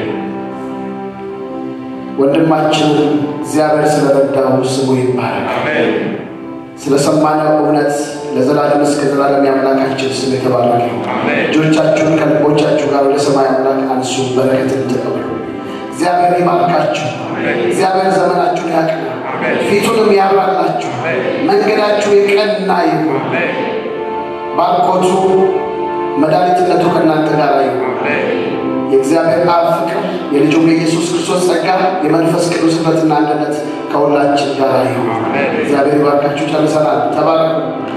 ወንድማችንን እግዚአብሔር ስለረዳው ስሙ ይባረክ። ስለሰማነው እውነት ለዘላለም እስከ ዘላለም የአምላካችን ስም የተባረከ ይሁን። እጆቻችሁን ከልቦቻችሁ ጋር ወደ ሰማይ አምላክ አንሱ፣ በረከትን ተቀበሉ። እግዚአብሔር ይባርካችሁ። እግዚአብሔር ዘመናችሁን ያቅና፣ ፊቱንም ያብራላችሁ፣ መንገዳችሁ የቀና ይሁን። ባርኮቱ መድኃኒትነቱ ከእናንተ ጋር ይሁን። የእግዚአብሔር አብ ፍቅር የልጁም የኢየሱስ ክርስቶስ ጸጋ የመንፈስ ቅዱስ ኅብረትና አንድነት ከሁላችን ጋር ይሁን። እግዚአብሔር ይባርካችሁ። ጨርሰናል። ተባረኩ።